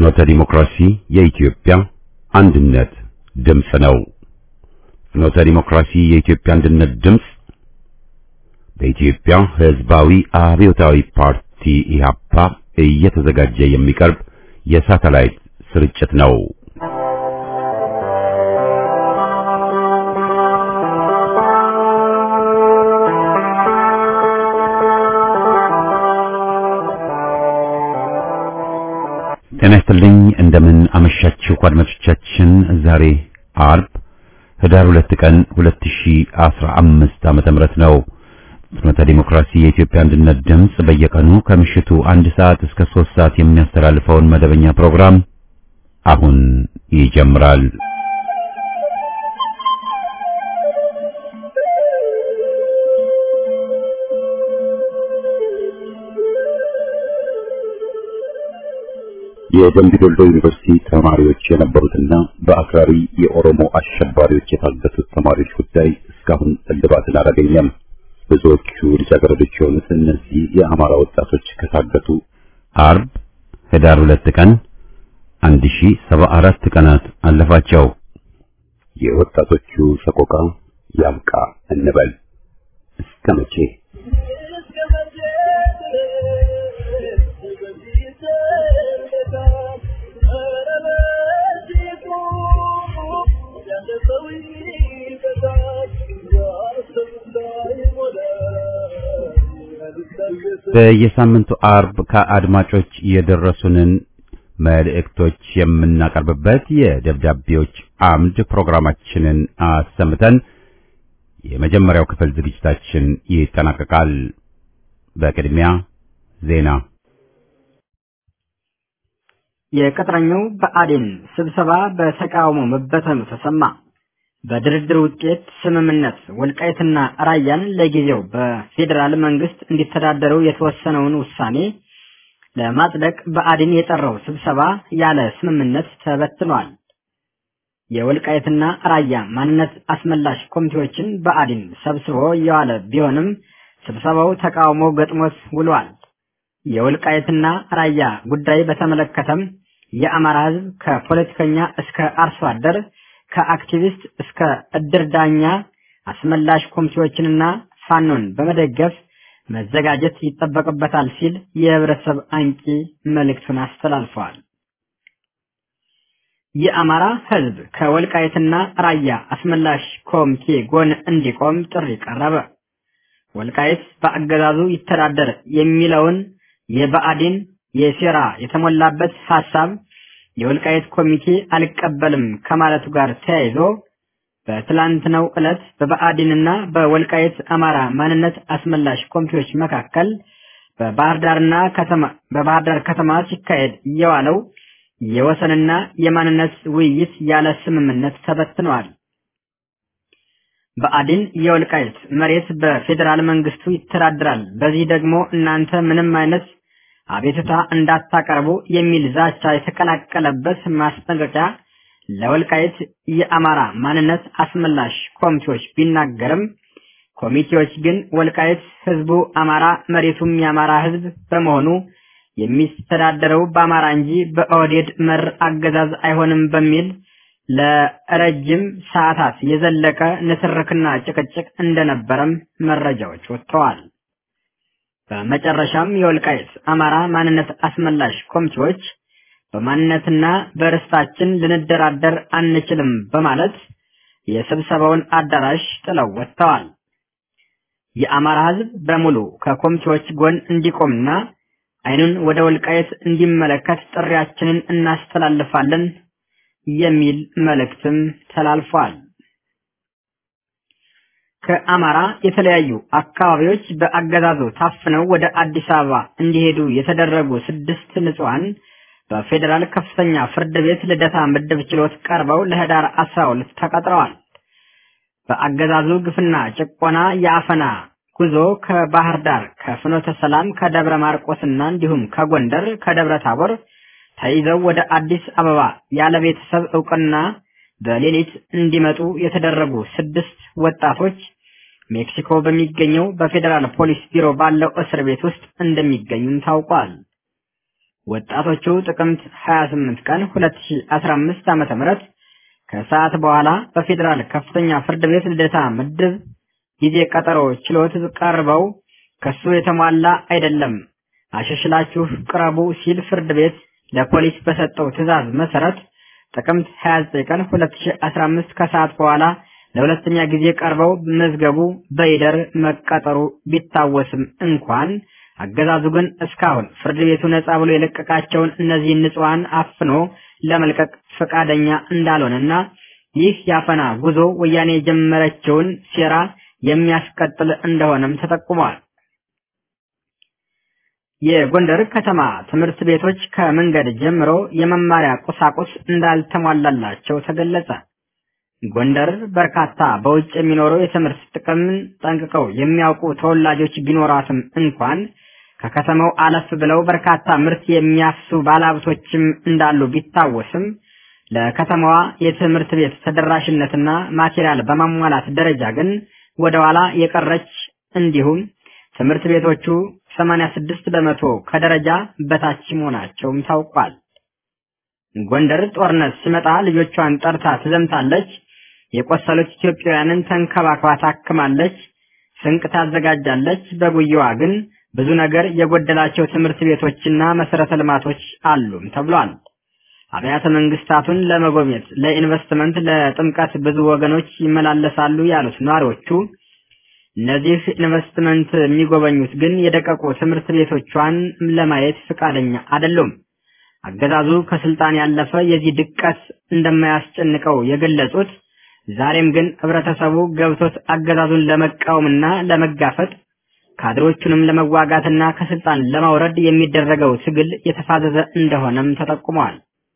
ፍኖተ ዲሞክራሲ የኢትዮጵያ አንድነት ድምፅ ነው። ፍኖተ ዲሞክራሲ የኢትዮጵያ አንድነት ድምፅ በኢትዮጵያ ሕዝባዊ አብዮታዊ ፓርቲ ኢህአፓ እየተዘጋጀ የሚቀርብ የሳተላይት ስርጭት ነው። ጤና ይስጥልኝ። እንደምን አመሻችሁ አድማጮቻችን። ዛሬ አርብ ህዳር ሁለት ቀን 2015 ዓመተ ምህረት ነው። ፍኖተ ዲሞክራሲ የኢትዮጵያ አንድነት ድምፅ በየቀኑ ከምሽቱ አንድ ሰዓት እስከ ሶስት ሰዓት የሚያስተላልፈውን መደበኛ ፕሮግራም አሁን ይጀምራል። የደምቢ ዶሎ ዩኒቨርሲቲ ተማሪዎች የነበሩትና በአክራሪ የኦሮሞ አሸባሪዎች የታገቱት ተማሪዎች ጉዳይ እስካሁን እልባትን አላገኘም። ብዙዎቹ ልጃገረዶች የሆኑት እነዚህ የአማራ ወጣቶች ከታገቱ አርብ ህዳር ሁለት ቀን 1074 ቀናት አለፋቸው። የወጣቶቹ ሰቆቃ ያብቃ እንበል እስከ መቼ? በየሳምንቱ አርብ ከአድማጮች የደረሱንን መልእክቶች የምናቀርብበት የደብዳቤዎች አምድ ፕሮግራማችንን አሰምተን የመጀመሪያው ክፍል ዝግጅታችን ይጠናቀቃል። በቅድሚያ ዜና። የቅጥረኛው ብአዴን ስብሰባ በተቃውሞ መበተኑ ተሰማ። በድርድር ውጤት ስምምነት ወልቃይትና ራያን ለጊዜው በፌዴራል መንግስት እንዲተዳደሩ የተወሰነውን ውሳኔ ለማጽደቅ ብአዴን የጠራው ስብሰባ ያለ ስምምነት ተበትኗል። የወልቃይትና ራያ ማንነት አስመላሽ ኮሚቴዎችን ብአዴን ሰብስቦ እየዋለ ቢሆንም ስብሰባው ተቃውሞ ገጥሞት ውሏል። የወልቃይትና ራያ ጉዳይ በተመለከተም የአማራ ሕዝብ ከፖለቲከኛ እስከ አርሶ አደር ከአክቲቪስት እስከ እድር ዳኛ አስመላሽ ኮሚቴዎችንና ፋኖን በመደገፍ መዘጋጀት ይጠበቅበታል ሲል የህብረተሰብ አንቂ መልእክቱን አስተላልፈዋል። የአማራ ህዝብ ከወልቃይትና ራያ አስመላሽ ኮሚቴ ጎን እንዲቆም ጥሪ ቀረበ። ወልቃይት በአገዛዙ ይተዳደር የሚለውን የብአዴን የሴራ የተሞላበት ሐሳብ የወልቃይት ኮሚቴ አልቀበልም ከማለቱ ጋር ተያይዞ በትላንትናው ዕለት በብአዴንና በወልቃይት አማራ ማንነት አስመላሽ ኮሚቴዎች መካከል በባህር ዳርና ከተማ በባህር ዳር ከተማ ሲካሄድ የዋለው የወሰንና የማንነት ውይይት ያለ ስምምነት ተበትነዋል። ብአዴን የወልቃይት መሬት በፌዴራል መንግስቱ ይተዳደራል፣ በዚህ ደግሞ እናንተ ምንም አይነት አቤቱታ እንዳታቀርቡ የሚል ዛቻ የተቀላቀለበት ማስጠንቀቂያ ለወልቃይት የአማራ ማንነት አስመላሽ ኮሚቴዎች ቢናገርም ኮሚቴዎች ግን ወልቃይት ህዝቡ አማራ መሬቱም የአማራ ህዝብ በመሆኑ የሚስተዳደረው በአማራ እንጂ በኦህዴድ መር አገዛዝ አይሆንም በሚል ለረጅም ሰዓታት የዘለቀ ንትርክና ጭቅጭቅ እንደነበረም መረጃዎች ወጥተዋል። በመጨረሻም የወልቃይት አማራ ማንነት አስመላሽ ኮሚቴዎች በማንነትና በርስታችን ልንደራደር አንችልም በማለት የስብሰባውን አዳራሽ ጥለው ወጥተዋል። የአማራ ህዝብ በሙሉ ከኮሚቴዎች ጎን እንዲቆምና አይኑን ወደ ወልቃይት እንዲመለከት ጥሪያችንን እናስተላልፋለን የሚል መልእክትም ተላልፏል። ከአማራ የተለያዩ አካባቢዎች በአገዛዙ ታፍነው ወደ አዲስ አበባ እንዲሄዱ የተደረጉ ስድስት ንጹሐን በፌዴራል ከፍተኛ ፍርድ ቤት ልደታ ምድብ ችሎት ቀርበው ለህዳር 12 ተቀጥረዋል። በአገዛዙ ግፍና ጭቆና የአፈና ጉዞ ከባህር ዳር፣ ከፍኖተ ሰላም፣ ከደብረ ማርቆስና እንዲሁም ከጎንደር፣ ከደብረ ታቦር ተይዘው ወደ አዲስ አበባ ያለ ቤተሰብ እውቅና በሌሊት እንዲመጡ የተደረጉ ስድስት ወጣቶች ሜክሲኮ በሚገኘው በፌዴራል ፖሊስ ቢሮ ባለው እስር ቤት ውስጥ እንደሚገኙም ታውቋል። ወጣቶቹ ጥቅምት 28 ቀን 2015 ዓመተ ምህረት ከሰዓት በኋላ በፌዴራል ከፍተኛ ፍርድ ቤት ልደታ ምድብ ጊዜ ቀጠሮ ችሎት ቀርበው ክሱ የተሟላ አይደለም፣ አሸሽላችሁ ቅረቡ ሲል ፍርድ ቤት ለፖሊስ በሰጠው ትዕዛዝ መሰረት ጥቅምት 29 ቀን 2015 ከሰዓት በኋላ ለሁለተኛ ጊዜ ቀርበው መዝገቡ በይደር መቀጠሩ ቢታወስም እንኳን አገዛዙ ግን እስካሁን ፍርድ ቤቱ ነጻ ብሎ የለቀቃቸውን እነዚህን ንጹሐን አፍኖ ለመልቀቅ ፈቃደኛ እንዳልሆነና ይህ ያፈና ጉዞ ወያኔ የጀመረችውን ሴራ የሚያስቀጥል እንደሆነም ተጠቁሟል። የጎንደር ከተማ ትምህርት ቤቶች ከመንገድ ጀምሮ የመማሪያ ቁሳቁስ እንዳልተሟላላቸው ተገለጸ። ጎንደር በርካታ በውጭ የሚኖሩ የትምህርት ጥቅምን ጠንቅቀው የሚያውቁ ተወላጆች ቢኖራትም እንኳን ከከተማው አለፍ ብለው በርካታ ምርት የሚያፍሱ ባለሀብቶችም እንዳሉ ቢታወስም ለከተማዋ የትምህርት ቤት ተደራሽነትና ማቴሪያል በማሟላት ደረጃ ግን ወደኋላ የቀረች እንዲሁም ትምህርት ቤቶቹ 86 በመቶ ከደረጃ በታች መሆናቸውም ታውቋል። ጎንደር ጦርነት ሲመጣ ልጆቿን ጠርታ ትዘምታለች። የቆሰሉት ኢትዮጵያውያንን ተንከባክባ ታክማለች። ስንቅ ታዘጋጃለች። በጉያዋ ግን ብዙ ነገር የጎደላቸው ትምህርት ቤቶችና መሰረተ ልማቶች አሉም ተብሏል። አብያተ መንግስታቱን ለመጎብኘት ለኢንቨስትመንት፣ ለጥምቀት ብዙ ወገኖች ይመላለሳሉ ያሉት ነዋሪዎቹ እነዚህ ኢንቨስትመንት የሚጎበኙት ግን የደቀቁ ትምህርት ቤቶቿን ለማየት ፈቃደኛ አይደሉም። አገዛዙ ከስልጣን ያለፈ የዚህ ድቀት እንደማያስጨንቀው የገለጹት ዛሬም ግን ህብረተሰቡ ገብቶት አገዛዙን ለመቃወምና ለመጋፈጥ ካድሮቹንም ለመዋጋትና ከስልጣን ለማውረድ የሚደረገው ትግል የተፋዘዘ እንደሆነም ተጠቁመዋል።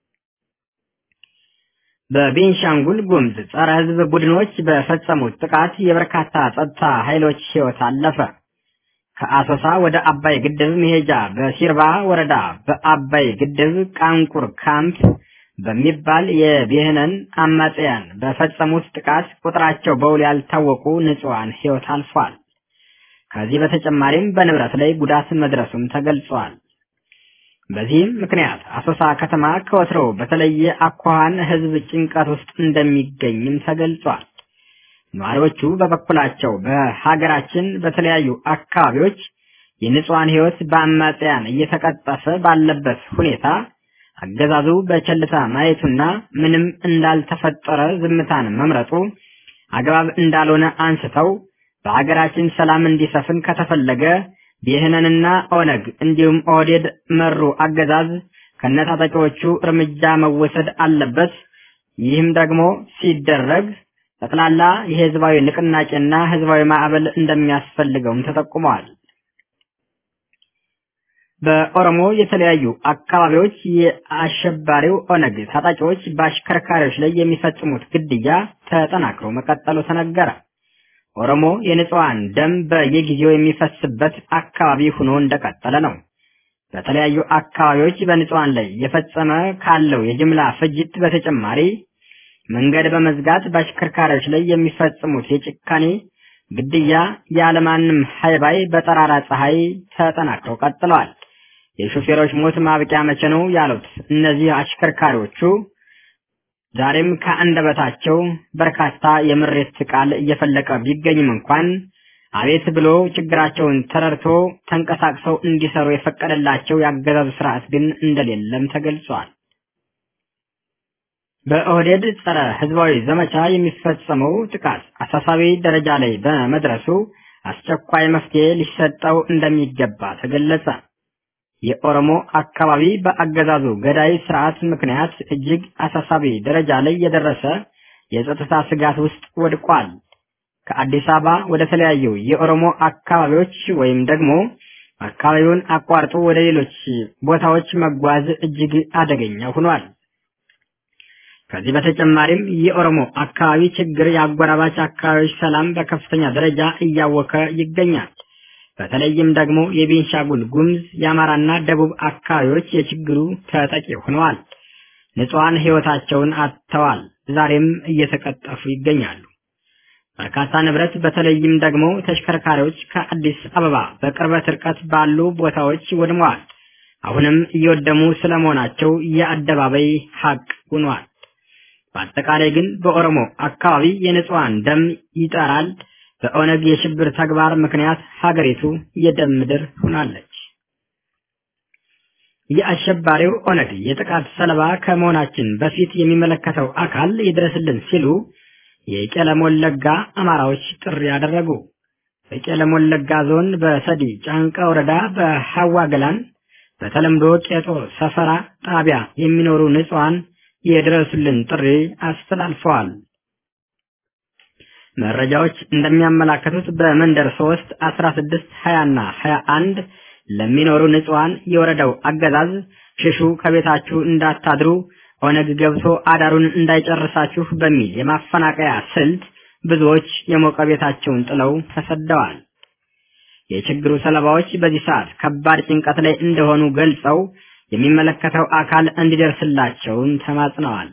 በቤንሻንጉል ጉምዝ ጸረ ህዝብ ቡድኖች በፈጸሙት ጥቃት የበርካታ ጸጥታ ኃይሎች ህይወት አለፈ። ከአሶሳ ወደ አባይ ግድብ መሄጃ በሲርባ ወረዳ በአባይ ግድብ ቃንቁር ካምፕ በሚባል የብሔነን አማጽያን በፈጸሙት ጥቃት ቁጥራቸው በውል ያልታወቁ ንጹሐን ህይወት አልፏል። ከዚህ በተጨማሪም በንብረት ላይ ጉዳት መድረሱም ተገልጿል። በዚህም ምክንያት አሶሳ ከተማ ከወትሮው በተለየ አኳኋን ህዝብ ጭንቀት ውስጥ እንደሚገኝም ተገልጿል። ነዋሪዎቹ በበኩላቸው በሀገራችን በተለያዩ አካባቢዎች የንጹሐን ህይወት በአማጽያን እየተቀጠፈ ባለበት ሁኔታ አገዛዙ በቸልታ ማየቱና ምንም እንዳልተፈጠረ ዝምታን መምረጡ አግባብ እንዳልሆነ አንስተው በሀገራችን ሰላም እንዲሰፍን ከተፈለገ ብሔነንና ኦነግ እንዲሁም ኦህዴድ መሩ አገዛዝ ከነታጣቂዎቹ እርምጃ መወሰድ አለበት። ይህም ደግሞ ሲደረግ ጠቅላላ የህዝባዊ ንቅናቄና ህዝባዊ ማዕበል እንደሚያስፈልገውም ተጠቁመዋል። በኦሮሞ የተለያዩ አካባቢዎች የአሸባሪው ኦነግ ታጣቂዎች በአሽከርካሪዎች ላይ የሚፈጽሙት ግድያ ተጠናክሮ መቀጠሉ ተነገረ። ኦሮሞ የንጹሐን ደም በየጊዜው የሚፈስበት አካባቢ ሆኖ እንደቀጠለ ነው። በተለያዩ አካባቢዎች በንጹሐን ላይ የፈጸመ ካለው የጅምላ ፍጅት በተጨማሪ መንገድ በመዝጋት በአሽከርካሪዎች ላይ የሚፈጽሙት የጭካኔ ግድያ ያለማንም ሀይባይ በጠራራ ፀሐይ ተጠናክረው ቀጥለዋል። የሾፌሮች ሞት ማብቂያ መቼ ነው ያሉት እነዚህ አሽከርካሪዎቹ ዛሬም ከአንደበታቸው በርካታ የምሬት ቃል እየፈለቀ ቢገኝም እንኳን አቤት ብሎ ችግራቸውን ተረድቶ ተንቀሳቅሰው እንዲሰሩ የፈቀደላቸው የአገዛዙ ስርዓት ግን እንደሌለም ተገልጿል። በኦህዴድ ጸረ ህዝባዊ ዘመቻ የሚፈጸመው ጥቃት አሳሳቢ ደረጃ ላይ በመድረሱ አስቸኳይ መፍትሄ ሊሰጠው እንደሚገባ ተገለጸ። የኦሮሞ አካባቢ በአገዛዙ ገዳይ ስርዓት ምክንያት እጅግ አሳሳቢ ደረጃ ላይ የደረሰ የጸጥታ ስጋት ውስጥ ወድቋል። ከአዲስ አበባ ወደ ተለያዩ የኦሮሞ አካባቢዎች ወይም ደግሞ አካባቢውን አቋርጦ ወደ ሌሎች ቦታዎች መጓዝ እጅግ አደገኛ ሆኗል። ከዚህ በተጨማሪም የኦሮሞ አካባቢ ችግር የአጎራባች አካባቢዎች ሰላም በከፍተኛ ደረጃ እያወከ ይገኛል። በተለይም ደግሞ የቤንሻጉል ጉምዝ የአማራና ደቡብ አካባቢዎች የችግሩ ተጠቂ ሆነዋል። ንጹሐን ህይወታቸውን አጥተዋል። ዛሬም እየተቀጠፉ ይገኛሉ። በርካታ ንብረት በተለይም ደግሞ ተሽከርካሪዎች ከአዲስ አበባ በቅርበት ርቀት ባሉ ቦታዎች ወድመዋል። አሁንም እየወደሙ ስለመሆናቸው የአደባባይ ሀቅ ሆኗል። በአጠቃላይ ግን በኦሮሞ አካባቢ የንጹሐን ደም ይጠራል። በኦነግ የሽብር ተግባር ምክንያት ሀገሪቱ የደም ምድር ሆናለች። የአሸባሪው ኦነግ የጥቃት ሰለባ ከመሆናችን በፊት የሚመለከተው አካል ይድረስልን ሲሉ የቄለም ወለጋ አማራዎች ጥሪ ያደረጉ። በቄለም ወለጋ ዞን በሰዲ ጫንቃ ወረዳ በሐዋ ገላን በተለምዶ ቄጦ ሰፈራ ጣቢያ የሚኖሩ ንጹሐን የድረሱልን ጥሪ አስተላልፈዋል። መረጃዎች እንደሚያመላክቱት በመንደር 3 16 20 እና 21 ለሚኖሩ ንጹሐን የወረዳው አገዛዝ ሽሹ፣ ከቤታችሁ እንዳታድሩ፣ ኦነግ ገብቶ አዳሩን እንዳይጨርሳችሁ በሚል የማፈናቀያ ስልት ብዙዎች የሞቀ ቤታቸውን ጥለው ተሰደዋል። የችግሩ ሰለባዎች በዚህ ሰዓት ከባድ ጭንቀት ላይ እንደሆኑ ገልጸው የሚመለከተው አካል እንዲደርስላቸውን ተማጽነዋል።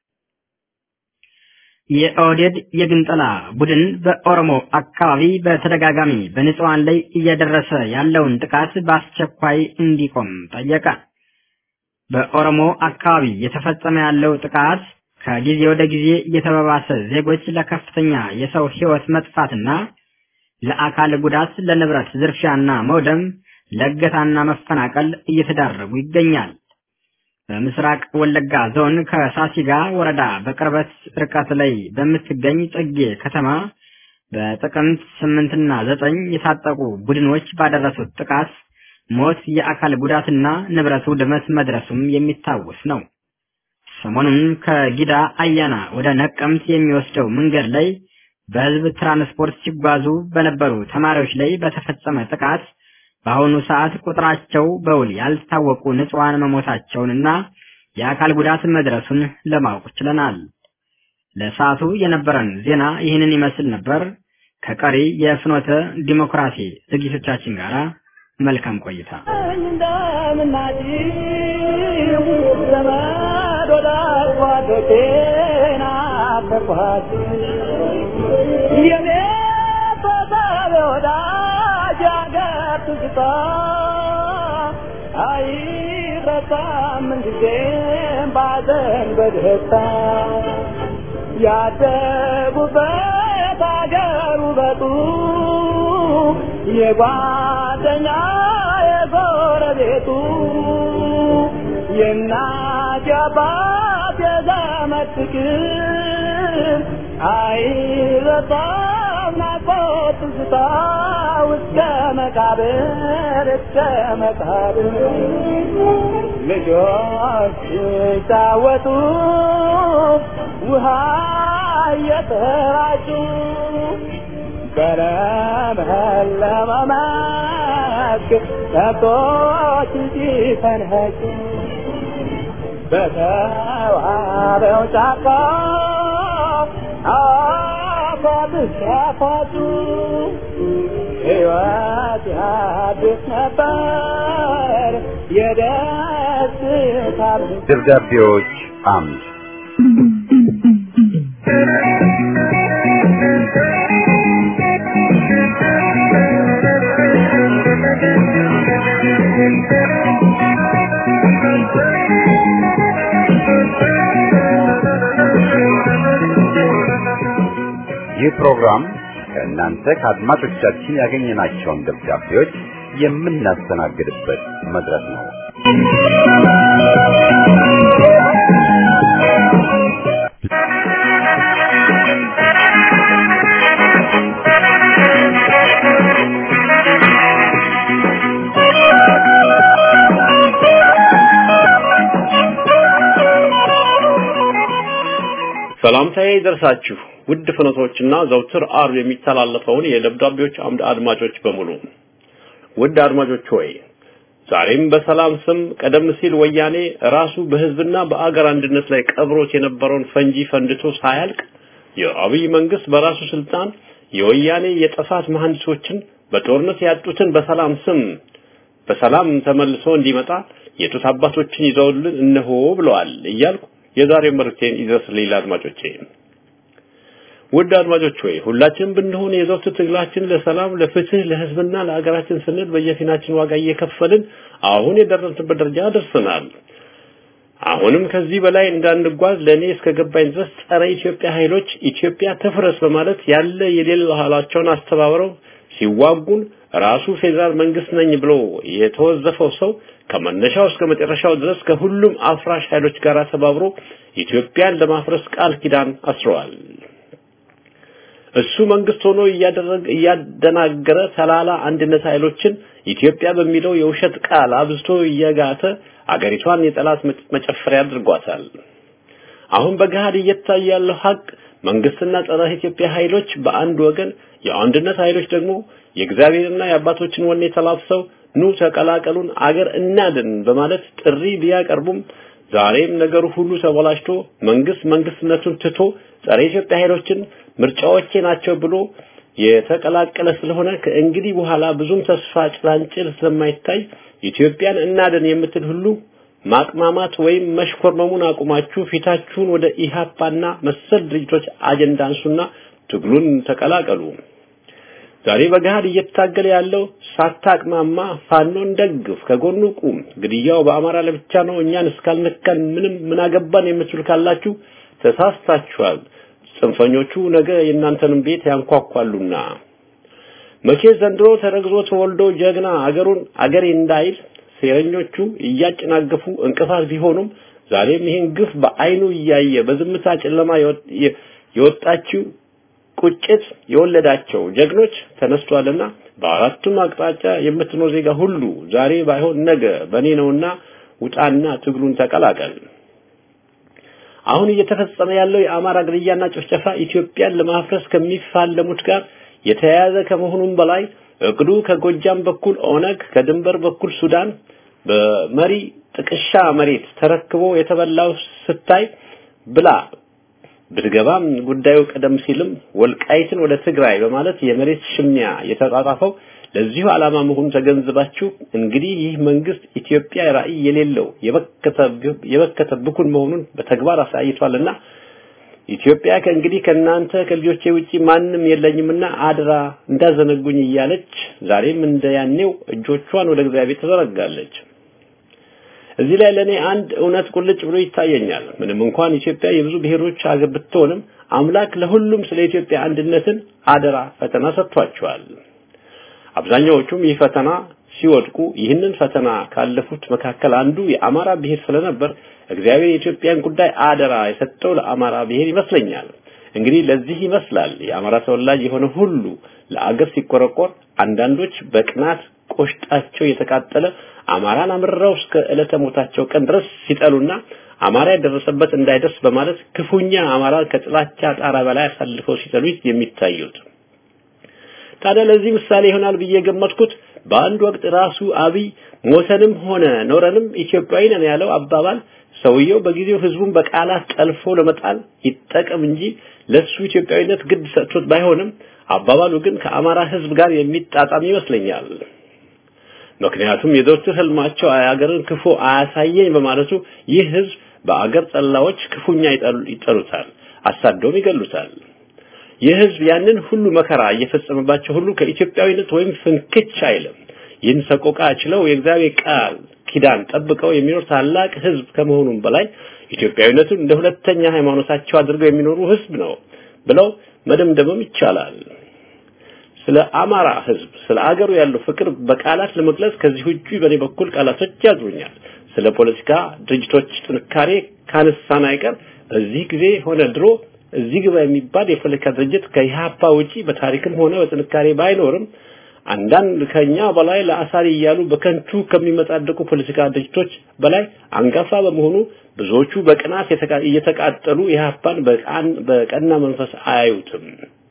የኦህዴድ የግንጠላ ቡድን በኦሮሞ አካባቢ በተደጋጋሚ በንጹሐን ላይ እየደረሰ ያለውን ጥቃት በአስቸኳይ እንዲቆም ጠየቀ። በኦሮሞ አካባቢ እየተፈጸመ ያለው ጥቃት ከጊዜ ወደ ጊዜ እየተባባሰ ዜጎች ለከፍተኛ የሰው ሕይወት መጥፋትና ለአካል ጉዳት፣ ለንብረት ዝርፊያና መውደም፣ ለእገታና መፈናቀል እየተዳረጉ ይገኛል። በምስራቅ ወለጋ ዞን ከሳሲጋ ወረዳ በቅርበት ርቀት ላይ በምትገኝ ጽጌ ከተማ በጥቅምት ስምንትና ዘጠኝ የታጠቁ ቡድኖች ባደረሱት ጥቃት ሞት፣ የአካል ጉዳትና ንብረት ውድመት መድረሱም የሚታወስ ነው። ሰሞኑን ከጊዳ አያና ወደ ነቀምት የሚወስደው መንገድ ላይ በሕዝብ ትራንስፖርት ሲጓዙ በነበሩ ተማሪዎች ላይ በተፈጸመ ጥቃት በአሁኑ ሰዓት ቁጥራቸው በውል ያልታወቁ ንጹሐን መሞታቸውንና የአካል ጉዳት መድረሱን ለማወቅ ችለናል። ለሰዓቱ የነበረን ዜና ይህንን ይመስል ነበር። ከቀሪ የፍኖተ ዲሞክራሲ ዝግጅቶቻችን ጋር መልካም ቆይታ። ትዝታ አይረሳም ምንጊዜም ባዘን በደስታ ያደጉበት አገር ውበቱ የጓደኛ የጎረቤቱ የእናት የአባት የዘመድ ፍቅር አይረሳም ናፍቆት ትዝታ እስከ መቃብር እስከ መቃብር ልጆች ሲጫወቱ ውሃ እየተራጩ በለመለመ መስክ ከብቶች ሲፈንኸጩ በተዋበው ጫካ አፏብስ ያፏጩ ሕይወት ያድስ ነበር የደስታ ደብዳቤዎች አምድ ይህ ፕሮግራም ከእናንተ ከአድማጮቻችን ያገኘናቸውን ደብዳቤዎች የምናስተናግድበት መድረክ ነው። ሰላምታዬ ይደርሳችሁ ውድ ፍኖቶችና ዘውትር አርብ የሚተላለፈውን የደብዳቤዎች አምድ አድማጮች በሙሉ ውድ አድማጮች ሆይ ዛሬም በሰላም ስም ቀደም ሲል ወያኔ ራሱ በህዝብና በአገር አንድነት ላይ ቀብሮት የነበረውን ፈንጂ ፈንድቶ ሳያልቅ የአብይ መንግስት በራሱ ስልጣን የወያኔ የጥፋት መሐንዲሶችን በጦርነት ያጡትን በሰላም ስም በሰላም ተመልሶ እንዲመጣ የጡት አባቶችን ይዘውልን እነሆ ብለዋል እያልኩ የዛሬው መልእክቴን ይድረስልኝ ለአድማጮቼ። ውድ አድማጮች ሆይ ሁላችንም ብንሆን የዘውትር ትግላችን ለሰላም፣ ለፍትህ፣ ለህዝብና ለሀገራችን ስንል በየፊናችን ዋጋ እየከፈልን አሁን የደረስንበት ደረጃ ደርሰናል። አሁንም ከዚህ በላይ እንዳንጓዝ ለእኔ እስከ ገባኝ ድረስ ጸረ ኢትዮጵያ ኃይሎች ኢትዮጵያ ትፍረስ በማለት ያለ የሌለ ኃይላቸውን አስተባብረው ሲዋጉን ራሱ ፌዴራል መንግስት ነኝ ብሎ የተወዘፈው ሰው ከመነሻው እስከ መጨረሻው ድረስ ከሁሉም አፍራሽ ኃይሎች ጋር ተባብሮ ኢትዮጵያን ለማፍረስ ቃል ኪዳን አስረዋል። እሱ መንግስት ሆኖ እያደረገ እያደናገረ ተላላ አንድነት ኃይሎችን ኢትዮጵያ በሚለው የውሸት ቃል አብዝቶ እየጋተ አገሪቷን የጠላት መጨፈሪያ አድርጓታል። አሁን በገሃድ እየታየ ያለው ሀቅ መንግስትና ጸረ ኢትዮጵያ ኃይሎች በአንድ ወገን፣ የአንድነት ኃይሎች ደግሞ የእግዚአብሔርና የአባቶችን ወኔ ተላብሰው ኑ ተቀላቀሉን አገር እናድን በማለት ጥሪ ቢያቀርቡም ዛሬም ነገሩ ሁሉ ተበላሽቶ መንግስት መንግስትነቱን ትቶ ጸረ ኢትዮጵያ ኃይሎችን ምርጫዎቼ ናቸው ብሎ የተቀላቀለ ስለሆነ ከእንግዲህ በኋላ ብዙም ተስፋ ጭላንጭል ስለማይታይ ኢትዮጵያን እናድን የምትል ሁሉ ማቅማማት ወይም መሽኮርመሙን አቁማችሁ ፊታችሁን ወደ ኢሃፓና መሰል ድርጅቶች አጀንዳ አንሱና ትግሉን ተቀላቀሉ። ዛሬ በገሃድ እየታገለ ያለው ሳታቅማማ ፋኖን ደግፍ፣ ከጎኑ ቁም፣ ግድያው በአማራ ለብቻ ነው፣ እኛን እስካልነካን ምንም ምን አገባን የምትሉ ካላችሁ ተሳስታችኋል። ጽንፈኞቹ ነገ የእናንተንም ቤት ያንኳኳሉና መቼ ዘንድሮ ተረግዞ ተወልዶ ጀግና አገሩን አገሬ እንዳይል ሴረኞቹ እያጨናገፉ እንቅፋት ቢሆኑም ዛሬም ይህን ግፍ በአይኑ እያየ በዝምታ ጨለማ የወጣችው ቁጭት የወለዳቸው ጀግኖች ተነስቷልና በአራቱም አቅጣጫ የምትኖር ዜጋ ሁሉ ዛሬ ባይሆን ነገ በእኔ ነውና ውጣና ትግሉን ተቀላቀል። አሁን እየተፈጸመ ያለው የአማራ ግድያና ጭፍጨፋ ኢትዮጵያን ለማፍረስ ከሚፋለሙት ጋር የተያያዘ ከመሆኑም በላይ እቅዱ ከጎጃም በኩል ኦነግ፣ ከድንበር በኩል ሱዳን በመሪ ጥቅሻ መሬት ተረክቦ የተበላው ስታይ ብላ ብትገባም ጉዳዩ ቀደም ሲልም ወልቃይትን ወደ ትግራይ በማለት የመሬት ሽሚያ የተጣጣፈው ለዚሁ ዓላማ መሆኑን ተገንዝባችሁ እንግዲህ ይህ መንግስት ኢትዮጵያ ራዕይ የሌለው የበከተ ብኩን መሆኑን በተግባር አሳይቷልና ኢትዮጵያ ከእንግዲህ ከእናንተ ከልጆቼ ውጪ ማንም የለኝምና አድራ እንዳዘነጉኝ እያለች ዛሬም እንደያኔው እጆቿን ወደ እግዚአብሔር ተዘረጋለች። እዚህ ላይ ለኔ አንድ እውነት ቁልጭ ብሎ ይታየኛል። ምንም እንኳን ኢትዮጵያ የብዙ ብሔሮች ሀገር ብትሆንም አምላክ ለሁሉም ስለ ኢትዮጵያ አንድነትን አደራ ፈተና ሰጥቷቸዋል። አብዛኛዎቹም ይህ ፈተና ሲወድቁ ይህንን ፈተና ካለፉት መካከል አንዱ የአማራ ብሔር ስለነበር እግዚአብሔር የኢትዮጵያን ጉዳይ አደራ የሰጠው ለአማራ ብሔር ይመስለኛል። እንግዲህ ለዚህ ይመስላል የአማራ ተወላጅ የሆነ ሁሉ ለአገር ሲቆረቆር አንዳንዶች በቅናት ቆሽጣቸው የተቃጠለ አማራን አምርረው እስከ ዕለተ ሞታቸው ቀን ድረስ ሲጠሉና አማራ የደረሰበት እንዳይደርስ በማለት ክፉኛ አማራን ከጥላቻ ጣራ በላይ አሳልፈው ሲጠሉ የሚታዩት። ታዲያ ለዚህ ምሳሌ ይሆናል ብዬ የገመትኩት በአንድ ወቅት ራሱ አብይ ሞተንም ሆነ ኖረንም ኢትዮጵያዊ ነን ያለው አባባል ሰውየው በጊዜው ህዝቡን በቃላት ጠልፎ ለመጣል ይጠቀም እንጂ ለሱ ኢትዮጵያዊነት ግድ ሰጥቶት ባይሆንም አባባሉ ግን ከአማራ ህዝብ ጋር የሚጣጣም ይመስለኛል። ምክንያቱም የዘወትር ህልማቸው አገርን ክፉ አያሳየኝ በማለቱ ይህ ህዝብ በአገር ጠላዎች ክፉኛ ይጠሉታል፣ አሳደውም ይገሉታል። ይህ ህዝብ ያንን ሁሉ መከራ እየፈጸመባቸው ሁሉ ከኢትዮጵያዊነት ወይም ፍንክች አይልም። ይህን ሰቆቃ ችለው የእግዚአብሔር ቃል ኪዳን ጠብቀው የሚኖር ታላቅ ህዝብ ከመሆኑም በላይ ኢትዮጵያዊነቱን እንደ ሁለተኛ ሃይማኖታቸው አድርገው የሚኖሩ ህዝብ ነው ብለው መደምደምም ይቻላል። ስለ አማራ ህዝብ ስለ አገሩ ያለው ፍቅር በቃላት ለመግለጽ ከዚህ ውጪ በኔ በኩል ቃላቶች ያጥሩኛል። ስለ ፖለቲካ ድርጅቶች ጥንካሬ ካነሳን አይቀር በዚህ ጊዜ ሆነ ድሮ እዚህ ግባ የሚባል የፖለቲካ ድርጅት ከኢህአፓ ውጪ በታሪክም ሆነ በጥንካሬ ባይኖርም አንዳንድ ከኛ በላይ ለአሳሪ እያሉ በከንቱ ከሚመጻደቁ ፖለቲካ ድርጅቶች በላይ አንጋፋ በመሆኑ ብዙዎቹ በቅናት እየተቃጠሉ ኢህአፓን በቀና መንፈስ አያዩትም።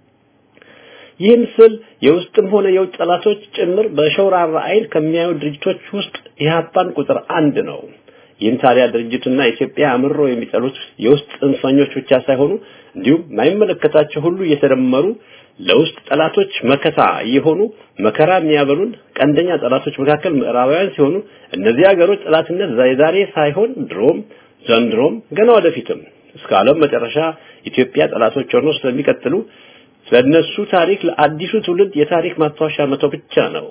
ይህን ስል የውስጥም ሆነ የውጭ ጠላቶች ጭምር በሸውራራ አይን ከሚያዩ ድርጅቶች ውስጥ ኢህአፓን ቁጥር አንድ ነው። ይህን ታዲያ ድርጅቱና ኢትዮጵያ አምሮ የሚጠሉት የውስጥ ጽንፈኞች ብቻ ሳይሆኑ እንዲሁም የማይመለከታቸው ሁሉ እየተደመሩ ለውስጥ ጠላቶች መከታ የሆኑ መከራ የሚያበሉን ቀንደኛ ጠላቶች መካከል ምዕራባውያን ሲሆኑ እነዚህ ሀገሮች ጠላትነት የዛሬ ሳይሆን ድሮም ዘንድሮም ገና ወደፊትም እስከ ዓለም መጨረሻ ኢትዮጵያ ጠላቶች ሆነው ስለሚቀጥሉ ስለነሱ ታሪክ ለአዲሱ ትውልድ የታሪክ ማስታወሻ መተው ብቻ ነው።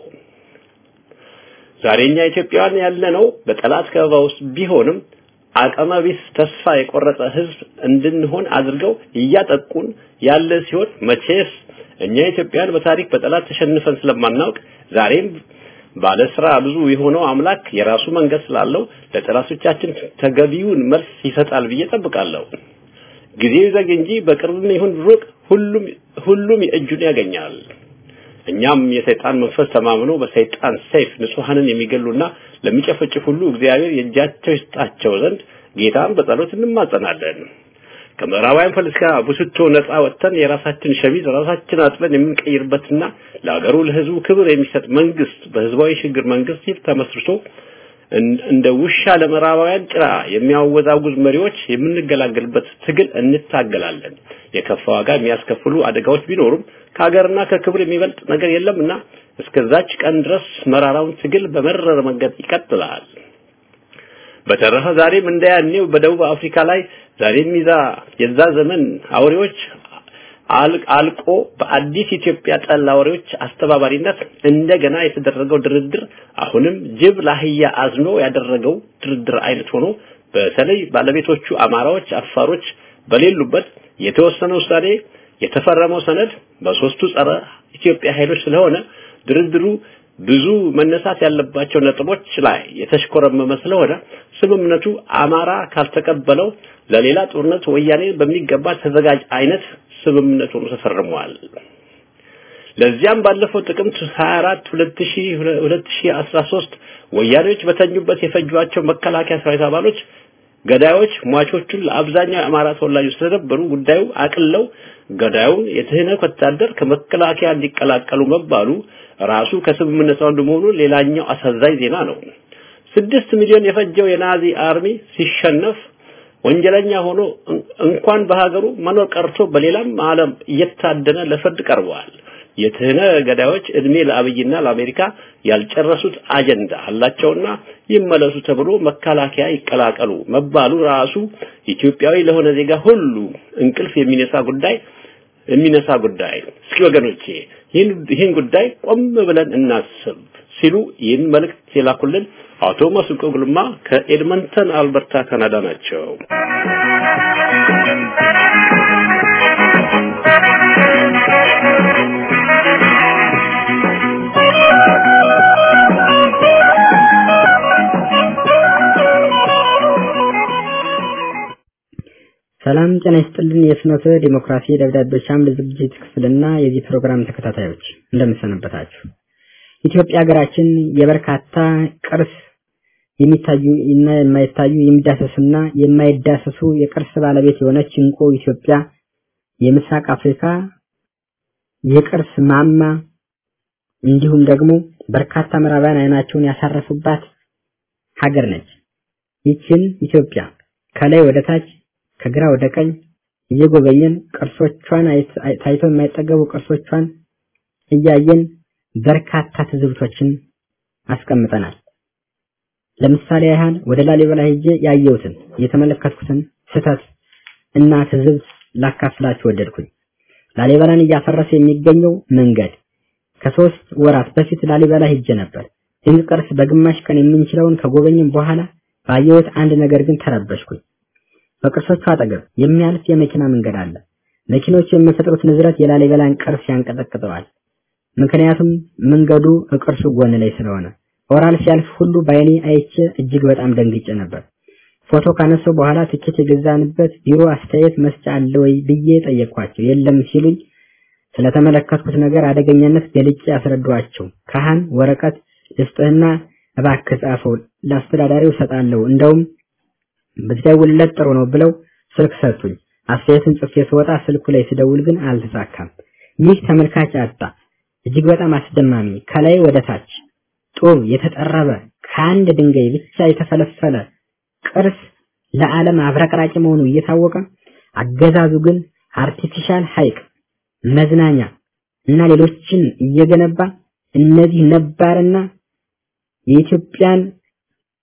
ዛሬኛ ኢትዮጵያውያን ያለነው በጠላት ከበባ ውስጥ ቢሆንም አቅመ ቢስ ተስፋ የቆረጠ ህዝብ እንድንሆን አድርገው እያጠቁን ያለ ሲሆን መቼስ እኛ ኢትዮጵያውያን በታሪክ በጠላት ተሸንፈን ስለማናውቅ ዛሬም ባለ ስራ ብዙ የሆነው አምላክ የራሱ መንገድ ስላለው ለጠላቶቻችን ተገቢውን መልስ ይሰጣል ብዬ ጠብቃለሁ። ጊዜው ይዘግ እንጂ በቅርብም ይሁን ሩቅ ሁሉም ሁሉም የእጁን ያገኛል። እኛም የሰይጣን መንፈስ ተማምኖ በሰይጣን ሰይፍ ንጹሐንን የሚገሉና ለሚጨፈጭፍ ሁሉ እግዚአብሔር የእጃቸው ይስጣቸው ዘንድ ጌታን በጸሎት እንማጸናለን። ከምዕራባውያን ፖለቲካ ቡስቶ ነፃ ወጥተን የራሳችን ሸሚዝ ራሳችን አጥበን የምንቀይርበትና ለሀገሩ ለህዝቡ ክብር የሚሰጥ መንግስት በህዝባዊ ሽግግር መንግስት ሲል ተመስርቶ እንደ ውሻ ለምዕራባውያን ጭራ የሚያወዛውዝ መሪዎች የምንገላገልበት ትግል እንታገላለን። የከፋ ዋጋ የሚያስከፍሉ አደጋዎች ቢኖሩም ከሀገርና ከክብር የሚበልጥ ነገር የለምና እስከዛች ቀን ድረስ መራራውን ትግል በመረረ መንገድ ይቀጥላል። በተረፈ ዛሬም እንደያኔው በደቡብ አፍሪካ ላይ ዛሬም ይዛ የዛ ዘመን አውሬዎች አልቆ በአዲስ ኢትዮጵያ ጠል አውሬዎች አስተባባሪነት እንደገና የተደረገው ድርድር አሁንም ጅብ ለአህያ አዝኖ ያደረገው ድርድር አይነት ሆኖ በተለይ ባለቤቶቹ አማራዎች፣ አፋሮች በሌሉበት የተወሰነ ውሳኔ የተፈረመው ሰነድ በሶስቱ ጸረ ኢትዮጵያ ኃይሎች ስለሆነ ድርድሩ ብዙ መነሳት ያለባቸው ነጥቦች ላይ የተሽኮረመመ ስለሆነ ስምምነቱ አማራ ካልተቀበለው ለሌላ ጦርነት ወያኔ በሚገባ ተዘጋጅ አይነት ስምምነቱ ተፈርሟል። ለዚያም ባለፈው ጥቅምት 24 2013 ወያኔዎች በተኙበት የፈጇቸው መከላከያ ሰራዊት አባሎች ገዳዮች ሟቾቹን ለአብዛኛው የአማራ ተወላጆች ስለነበሩ ጉዳዩ አቅለው ገዳዩን የትህነት ወታደር ከመከላከያ እንዲቀላቀሉ መባሉ ራሱ ከስምምነቱ አንዱ መሆኑ ሌላኛው አሳዛኝ ዜና ነው። ስድስት ሚሊዮን የፈጀው የናዚ አርሚ ሲሸነፍ ወንጀለኛ ሆኖ እንኳን በሀገሩ መኖር ቀርቶ በሌላም ዓለም እየታደነ ለፍርድ ቀርበዋል። የትህነ ገዳዮች እድሜ ለአብይና ለአሜሪካ ያልጨረሱት አጀንዳ አላቸውና ይመለሱ ተብሎ መከላከያ ይቀላቀሉ መባሉ ራሱ ኢትዮጵያዊ ለሆነ ዜጋ ሁሉ እንቅልፍ የሚነሳ ጉዳይ የሚነሳ ጉዳይ። እስኪ ወገኖቼ ይህን ጉዳይ ቆም ብለን እናስብ ሲሉ ይህን መልእክት የላኩልን አቶ መስንቆ ጉልማ ከኤድመንተን አልበርታ ካናዳ ናቸው። ሰላም ጤና ይስጥልን። የፍኖተ ዲሞክራሲ ደብዳቤዎች አምድ ዝግጅት ክፍልና የዚህ ፕሮግራም ተከታታዮች እንደምሰነበታችሁ። ኢትዮጵያ ሀገራችን የበርካታ ቅርስ የሚታዩ እና የማይታዩ የሚዳሰሱና የማይዳሰሱ የቅርስ ባለቤት የሆነች እንቁ ኢትዮጵያ የምስራቅ አፍሪካ የቅርስ ማማ እንዲሁም ደግሞ በርካታ ምዕራባውያን አይናቸውን ያሳረፉባት ሀገር ነች። ይችን ኢትዮጵያ ከላይ ወደ ታች ከግራ ወደ ቀኝ እየጎበኘን ቅርሶቿን ታይተው የማይጠገቡ ቅርሶቿን እያየን በርካታ ትዝብቶችን አስቀምጠናል። ለምሳሌ ያህል ወደ ላሊበላ ሄጄ ያየሁትን የተመለከትኩትን ስህተት እና ትዝብት ላካፍላችሁ ወደድኩኝ። ላሊበላን እያፈረሰ የሚገኘው መንገድ ከሶስት ወራት በፊት ላሊበላ ሄጄ ነበር። ድንቅ ቅርስ በግማሽ ቀን የምንችለውን ከጎበኝም በኋላ ባየሁት አንድ ነገር ግን ተረበሽኩኝ። በቅርሶቹ አጠገብ የሚያልፍ የመኪና መንገድ አለ። መኪኖቹ የሚፈጥሩት ንዝረት የላሊበላን ቅርስ ያንቀጠቅጠዋል። ምክንያቱም መንገዱ ቅርሱ ጎን ላይ ስለሆነ ኦራል ሲያልፍ ሁሉ በአይኔ አይቼ እጅግ በጣም ደንግጬ ነበር። ፎቶ ካነሳው በኋላ ትኬት የገዛንበት ቢሮ አስተያየት መስጫ አለ ወይ ብዬ ጠየቅኳቸው። የለም ሲሉኝ ስለተመለከትኩት ነገር አደገኛነት ገልጬ ያስረዷቸው። ካህን ወረቀት ልስጥህና እባክህ ጻፈው ለአስተዳዳሪው እሰጣለሁ እንደውም ብትደውልለት ጥሩ ነው ብለው ስልክ ሰጡኝ። አስተያየትን ጽፌ ስወጣ ስልኩ ላይ ስደውል ግን አልተሳካም። ይህ ተመልካች አጣ። እጅግ በጣም አስደማሚ ከላይ ወደ ታች ጡብ የተጠረበ ከአንድ ድንጋይ ብቻ የተፈለፈለ ቅርስ ለዓለም አብረቅራቂ መሆኑ እየታወቀ አገዛዙ ግን አርቲፊሻል ሐይቅ፣ መዝናኛ እና ሌሎችን እየገነባ እነዚህ ነባርና የኢትዮጵያን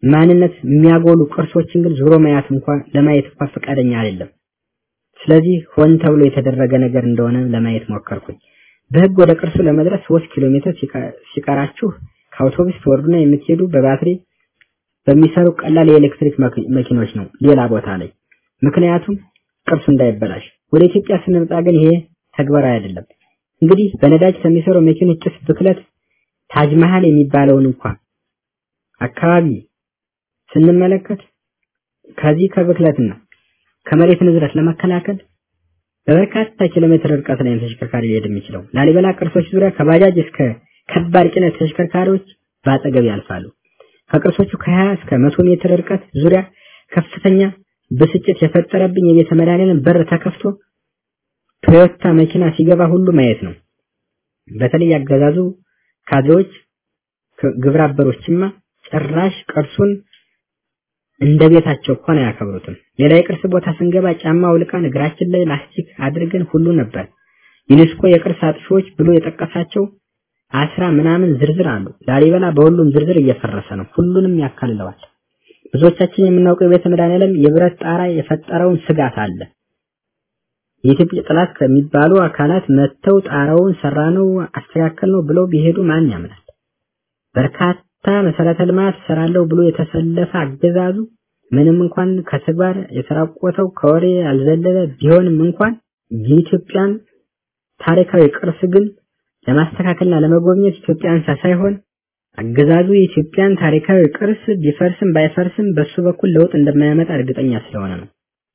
ማንነት የሚያጎሉ ቅርሶችን ግን ዞሮ ማየት እንኳን ለማየት እንኳን ፈቃደኛ አይደለም። ስለዚህ ሆን ተብሎ የተደረገ ነገር እንደሆነ ለማየት ሞከርኩኝ። በህግ ወደ ቅርሱ ለመድረስ ሶስት ኪሎ ሜትር ሲቀራችሁ ከአውቶቡስ ትወርዱና የምትሄዱ በባትሪ በሚሰሩ ቀላል የኤሌክትሪክ መኪኖች ነው ሌላ ቦታ ላይ ምክንያቱም ቅርሱ እንዳይበላሽ። ወደ ኢትዮጵያ ስንመጣ ግን ይሄ ተግባራዊ አይደለም። እንግዲህ በነዳጅ ከሚሰሩ መኪኖች ጭስ ብክለት ታጅ መሃል የሚባለውን እንኳን አካባቢ ስንመለከት ከዚህ ከብክለትና ከመሬት ንዝረት ለመከላከል በበርካታ ኪሎ ሜትር ርቀት ላይ ተሽከርካሪ ሊሄድ የሚችለው ላሊበላ ቅርሶች ዙሪያ ከባጃጅ እስከ ከባድ ጭነት ተሽከርካሪዎች በአጠገብ ያልፋሉ። ከቅርሶቹ ከ20 እስከ 100 ሜትር ርቀት ዙሪያ ከፍተኛ ብስጭት የፈጠረብኝ የቤተ መድኃኒዓለም በር ተከፍቶ ቶዮታ መኪና ሲገባ ሁሉ ማየት ነው። በተለይ ያገዛዙ ካድሬዎች ግብረ አበሮችማ ጭራሽ ቅርሱን እንደ ቤታቸው እኮ ነው ያከብሩትም። ሌላ የቅርስ ቦታ ስንገባ ጫማ አውልቀን እግራችን ላይ ላስቲክ አድርገን ሁሉ ነበር። ዩኔስኮ የቅርስ አጥፊዎች ብሎ የጠቀሳቸው አስራ ምናምን ዝርዝር አሉ። ላሊበላ በሁሉም ዝርዝር እየፈረሰ ነው። ሁሉንም ያካልለዋል። ብዙዎቻችን የምናውቀው የቤተ መድኃኒዓለም የብረት ጣራ የፈጠረውን ስጋት አለ። የኢትዮጵያ ጠላት ከሚባሉ አካላት መጥተው ጣራውን ሰራነው አስተካከልነው ብለው ቢሄዱ ማን ያምናል? በርካታ መሰረተ ልማት ሰራለሁ ብሎ የተሰለፈ አገዛዙ ምንም እንኳን ከተግባር የተራቆተው ከወሬ ያልዘለለ ቢሆንም እንኳን የኢትዮጵያን ታሪካዊ ቅርስ ግን ለማስተካከልና ለመጎብኘት ኢትዮጵያን ሳይሆን አገዛዙ የኢትዮጵያን ታሪካዊ ቅርስ ቢፈርስም ባይፈርስም በሱ በኩል ለውጥ እንደማያመጣ እርግጠኛ ስለሆነ ነው።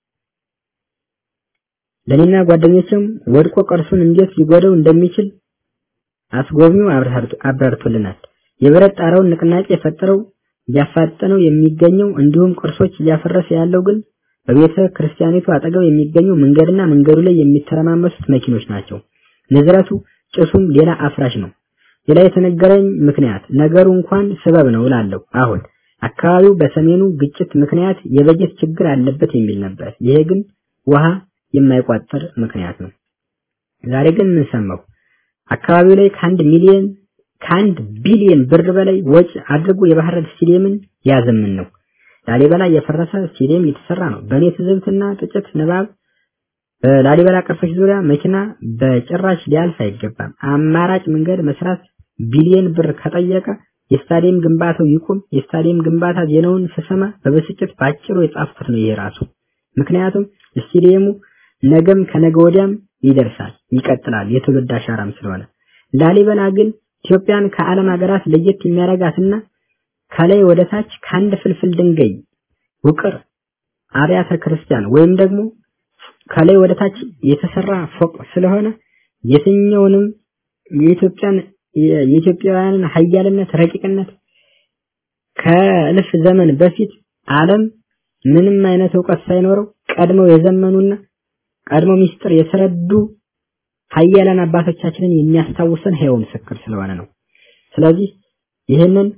ለኔና ጓደኞችም ወድቆ ቅርሱን እንዴት ሊጎደው እንደሚችል አስጎብኚው አብራርቶልናል። የብረት ጣራውን ንቅናቄ የፈጠረው እያፋጠነው የሚገኘው እንዲሁም ቅርሶች እያፈረሰ ያለው ግን በቤተ ክርስቲያኒቱ አጠገብ የሚገኙ መንገድና መንገዱ ላይ የሚተረማመሱት መኪኖች ናቸው። ንዝረቱ ጭሱም ሌላ አፍራሽ ነው። ሌላ የተነገረኝ ምክንያት ነገሩ እንኳን ስበብ ነው እላለሁ። አሁን አካባቢው በሰሜኑ ግጭት ምክንያት የበጀት ችግር አለበት የሚል ነበር። ይሄ ግን ውሃ የማይቋጠር ምክንያት ነው። ዛሬ ግን ምን ሰማሁ? አካባቢው ላይ ከአንድ ሚሊዮን ከአንድ ቢሊዮን ብር በላይ ወጪ አድርጎ የባህር ዳር ስቴዲየምን ያዘምን ነው። ላሊበላ የፈረሰ ስቴዲየም የተሰራ ነው። በእኔ ትዝብትና ጥጭት ንባብ በላሊበላ ቅርሶች ዙሪያ መኪና በጭራሽ ሊያልፍ አይገባም። አማራጭ መንገድ መስራት ቢሊዮን ብር ከጠየቀ የስታዲየም ግንባታው ይቁም። የስታዲየም ግንባታ ዜናውን ስሰማ በብስጭት ባጭሩ የጻፍኩት ነው ይሄ ራሱ። ምክንያቱም ስቴዲየሙ ነገም ከነገ ወዲያም ይደርሳል፣ ይቀጥላል፣ የትውልድ አሻራም ስለሆነ ላሊበላ ግን ኢትዮጵያን ከዓለም ሀገራት ለየት የሚያደርጋትና ከላይ ወደ ታች ከአንድ ፍልፍል ድንጋይ ውቅር አብያተ ክርስቲያን ወይም ደግሞ ከላይ ወደ ታች የተሰራ ፎቅ ስለሆነ የትኛውንም የኢትዮጵያን የኢትዮጵያውያንን ሀያልነት ረቂቅነት ከእልፍ ዘመን በፊት ዓለም ምንም አይነት እውቀት ሳይኖረው ቀድመው የዘመኑና ቀድመው ሚስጥር የተረዱ ሀያላን አባቶቻችንን የሚያስታውሰን ሕያው ምስክር ስለሆነ ነው። ስለዚህ ይህንን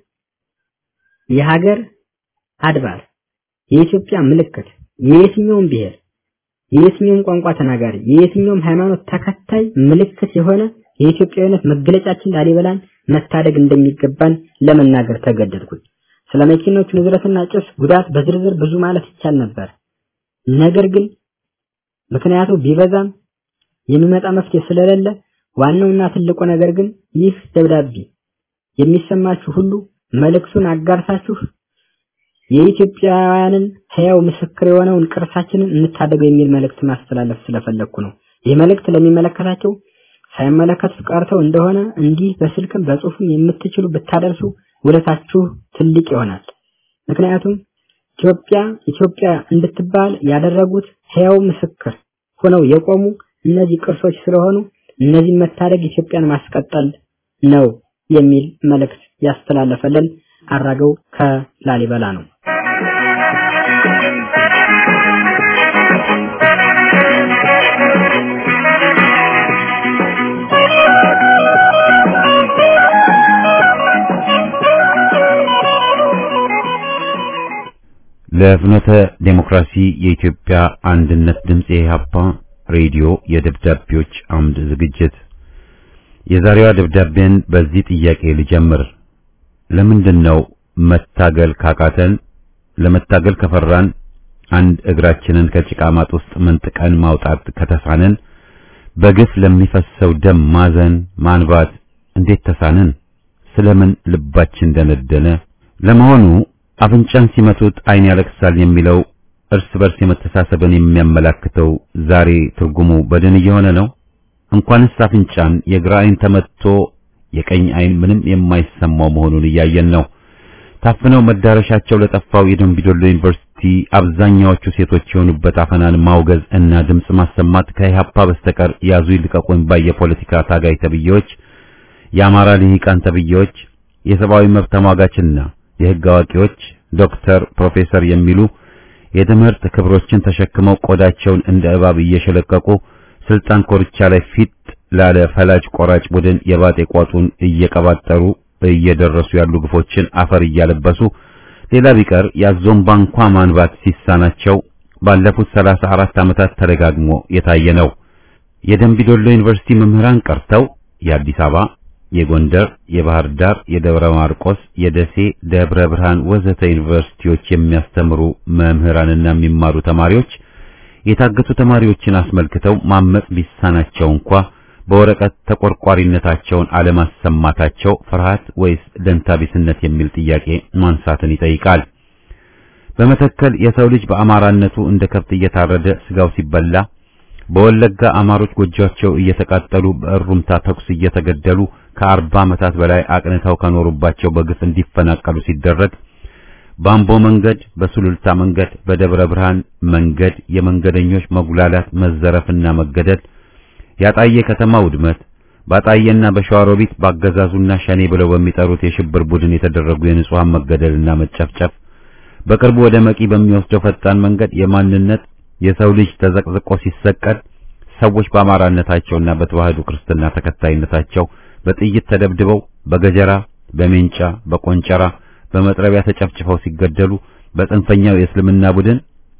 የሀገር አድባር የኢትዮጵያ ምልክት የየትኛውም ብሔር የየትኛውም ቋንቋ ተናጋሪ የየትኛውም ሃይማኖት ተከታይ ምልክት የሆነ የኢትዮጵያዊነት መገለጫችን ላሊበላን መታደግ እንደሚገባን ለመናገር ተገደድኩኝ። ስለ መኪኖች ንዝረትና ጭስ ጉዳት በዝርዝር ብዙ ማለት ይቻል ነበር። ነገር ግን ምክንያቱ ቢበዛም የሚመጣ መፍትሄ ስለሌለ ዋናውና ትልቁ ነገር ግን ይህ ደብዳቤ የሚሰማችሁ ሁሉ መልእክቱን አጋርታችሁ የኢትዮጵያውያንን ሕያው ምስክር የሆነውን ቅርሳችንን እንታደገው የሚል መልእክት ማስተላለፍ ስለፈለግኩ ነው። ይህ መልእክት ለሚመለከታቸው ሳይመለከቱት ቀርተው እንደሆነ እንዲህ በስልክም በጽሁፍም የምትችሉ ብታደርሱ ውለታችሁ ትልቅ ይሆናል። ምክንያቱም ኢትዮጵያ ኢትዮጵያ እንድትባል ያደረጉት ሕያው ምስክር ሆነው የቆሙ እነዚህ ቅርሶች ስለሆኑ እነዚህን መታደግ ኢትዮጵያን ማስቀጠል ነው የሚል መልእክት ያስተላለፈልን አራገው ከላሊበላ ነው። ለፍኖተ ዴሞክራሲ የኢትዮጵያ አንድነት ድምፅ የኢህአፓ ሬዲዮ የደብዳቤዎች አምድ ዝግጅት የዛሬዋ ደብዳቤን በዚህ ጥያቄ ልጀምር። ለምንድን ነው መታገል ካቃተን ለመታገል ከፈራን አንድ እግራችንን ከጭቃ ማጥ ውስጥ መንጥቀን ማውጣት ከተሳነን በግፍ ለሚፈሰው ደም ማዘን ማንባት እንዴት ተሳነን? ስለምን ልባችን ደነደነ? ለመሆኑ አፍንጫን ሲመቱት ዓይን ያለቅሳል የሚለው እርስ በርስ የመተሳሰብን የሚያመላክተው ዛሬ ትርጉሙ በድን እየሆነ ነው። እንኳንስ አፍንጫን የግራ ዓይን ተመትቶ የቀኝ ዓይን ምንም የማይሰማው መሆኑን እያየን ነው። ታፍነው መዳረሻቸው ለጠፋው የደምቢዶሎ ዩኒቨርሲቲ አብዛኛዎቹ ሴቶች የሆኑበት አፈናን ማውገዝ እና ድምጽ ማሰማት ከኢህአፓ በስተቀር ያዙ ይልቀቁኝ ባይ የፖለቲካ ታጋይ ተብዬዎች፣ የአማራ ልሂቃን ተብዬዎች፣ የሰብአዊ መብት ተሟጋችና የህግ አዋቂዎች ዶክተር፣ ፕሮፌሰር የሚሉ የትምህርት ክብሮችን ተሸክመው ቆዳቸውን እንደ እባብ እየሸለቀቁ ስልጣን ኮርቻ ላይ ፊት ላለ ፈላጭ ቆራጭ ቡድን የባጤ ቋጡን እየቀባጠሩ እየደረሱ ያሉ ግፎችን አፈር እያለበሱ ሌላ ቢቀር ያዞን ባንኳ ማንባት ሲሳናቸው ባለፉት ሰላሳ አራት ዓመታት ተደጋግሞ የታየ ነው። የደምቢዶሎ ዩኒቨርሲቲ መምህራን ቀርተው የአዲስ አበባ፣ የጎንደር፣ የባህር ዳር፣ የደብረ ማርቆስ፣ የደሴ፣ ደብረ ብርሃን ወዘተ ዩኒቨርሲቲዎች የሚያስተምሩ መምህራንና የሚማሩ ተማሪዎች የታገቱ ተማሪዎችን አስመልክተው ማመጽ ቢሳናቸው እንኳ በወረቀት ተቆርቋሪነታቸውን አለማሰማታቸው ፍርሃት ወይስ ደንታቢስነት የሚል ጥያቄ ማንሳትን ይጠይቃል። በመተከል የሰው ልጅ በአማራነቱ እንደ ከብት እየታረደ ስጋው ሲበላ፣ በወለጋ አማሮች ጎጆአቸው እየተቃጠሉ በእሩምታ ተኩስ እየተገደሉ ከአርባ ዓመታት በላይ አቅንተው ከኖሩባቸው በግፍ እንዲፈናቀሉ ሲደረግ በአምቦ መንገድ፣ በሱሉልታ መንገድ፣ በደብረ ብርሃን መንገድ የመንገደኞች መጉላላት፣ መዘረፍና መገደል ያጣየ ከተማ ውድመት ባጣየና በሸዋሮቢት ባገዛዙና ሸኔ ብለው በሚጠሩት የሽብር ቡድን የተደረጉ የንጹሃን መገደልና መጨፍጨፍ በቅርቡ ወደ መቂ በሚወስደው ፈጣን መንገድ የማንነት የሰው ልጅ ተዘቅዝቆ ሲሰቀል ሰዎች በአማራነታቸውና በተዋህዶ ክርስትና ተከታይነታቸው በጥይት ተደብድበው በገጀራ በሜንጫ በቆንጨራ በመጥረቢያ ተጨፍጭፈው ሲገደሉ በጽንፈኛው የእስልምና ቡድን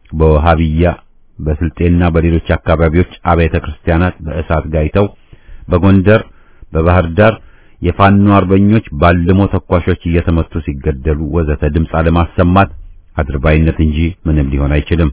በወሃቢያ በስልጤና በሌሎች አካባቢዎች አብያተ ክርስቲያናት በእሳት ጋይተው በጎንደር በባህር ዳር የፋኖ አርበኞች ባልሞ ተኳሾች እየተመቱ ሲገደሉ ወዘተ ድምፅ አለማሰማት አድርባይነት እንጂ ምንም ሊሆን አይችልም።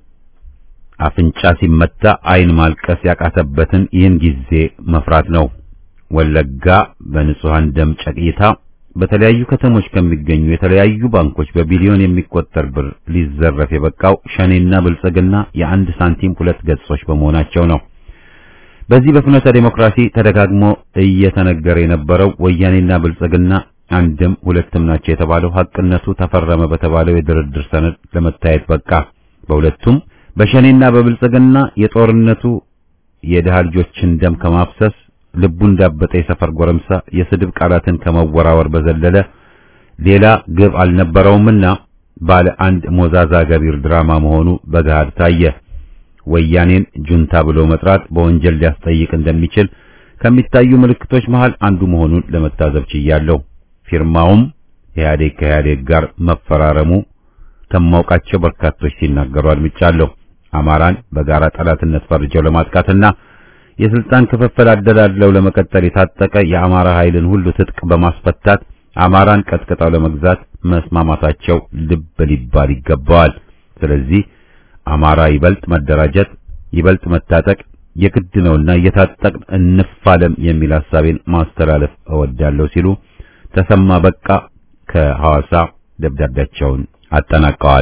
አፍንጫ ሲመታ ዓይን ማልቀስ ያቃተበትን ይህን ጊዜ መፍራት ነው። ወለጋ በንጹሃን ደም ጨቅይታ በተለያዩ ከተሞች ከሚገኙ የተለያዩ ባንኮች በቢሊዮን የሚቆጠር ብር ሊዘረፍ የበቃው ሸኔና ብልጽግና የአንድ ሳንቲም ሁለት ገጾች በመሆናቸው ነው። በዚህ በፍኖተ ዴሞክራሲ ተደጋግሞ እየተነገረ የነበረው ወያኔና ብልጽግና አንድም ሁለትም ናቸው የተባለው ሐቅነቱ ተፈረመ በተባለው የድርድር ሰነድ ለመታየት በቃ። በሁለቱም በሸኔና በብልጽግና የጦርነቱ የድሃ ልጆችን ደም ከማፍሰስ ልቡ እንዳበጠ የሰፈር ጎረምሳ የስድብ ቃላትን ከመወራወር በዘለለ ሌላ ግብ አልነበረውምና ባለ አንድ ሞዛዛ ገቢር ድራማ መሆኑ በገሃድ ታየ። ወያኔን ጁንታ ብሎ መጥራት በወንጀል ሊያስጠይቅ እንደሚችል ከሚታዩ ምልክቶች መሃል አንዱ መሆኑን ለመታዘብ ችያለሁ። ፊርማውም ኢህአዴግ ከኢህአዴግ ጋር መፈራረሙ ከማውቃቸው በርካቶች ሲናገሩ አድምጫለሁ። አማራን በጋራ ጠላትነት ፈርጀው ለማጥቃትና የስልጣን ክፍፍል አደላድለው ለመቀጠል የታጠቀ የአማራ ኃይልን ሁሉ ትጥቅ በማስፈታት አማራን ቀጥቅጠው ለመግዛት መስማማታቸው ልብ ሊባል ይገባዋል። ስለዚህ አማራ ይበልጥ መደራጀት፣ ይበልጥ መታጠቅ የግድ ነውና እየታጠቅን እንፋለም የሚል ሐሳቤን ማስተላለፍ እወዳለሁ ሲሉ ተሰማ በቃ ከሐዋሳ ደብዳቤያቸውን አጠናቀዋል።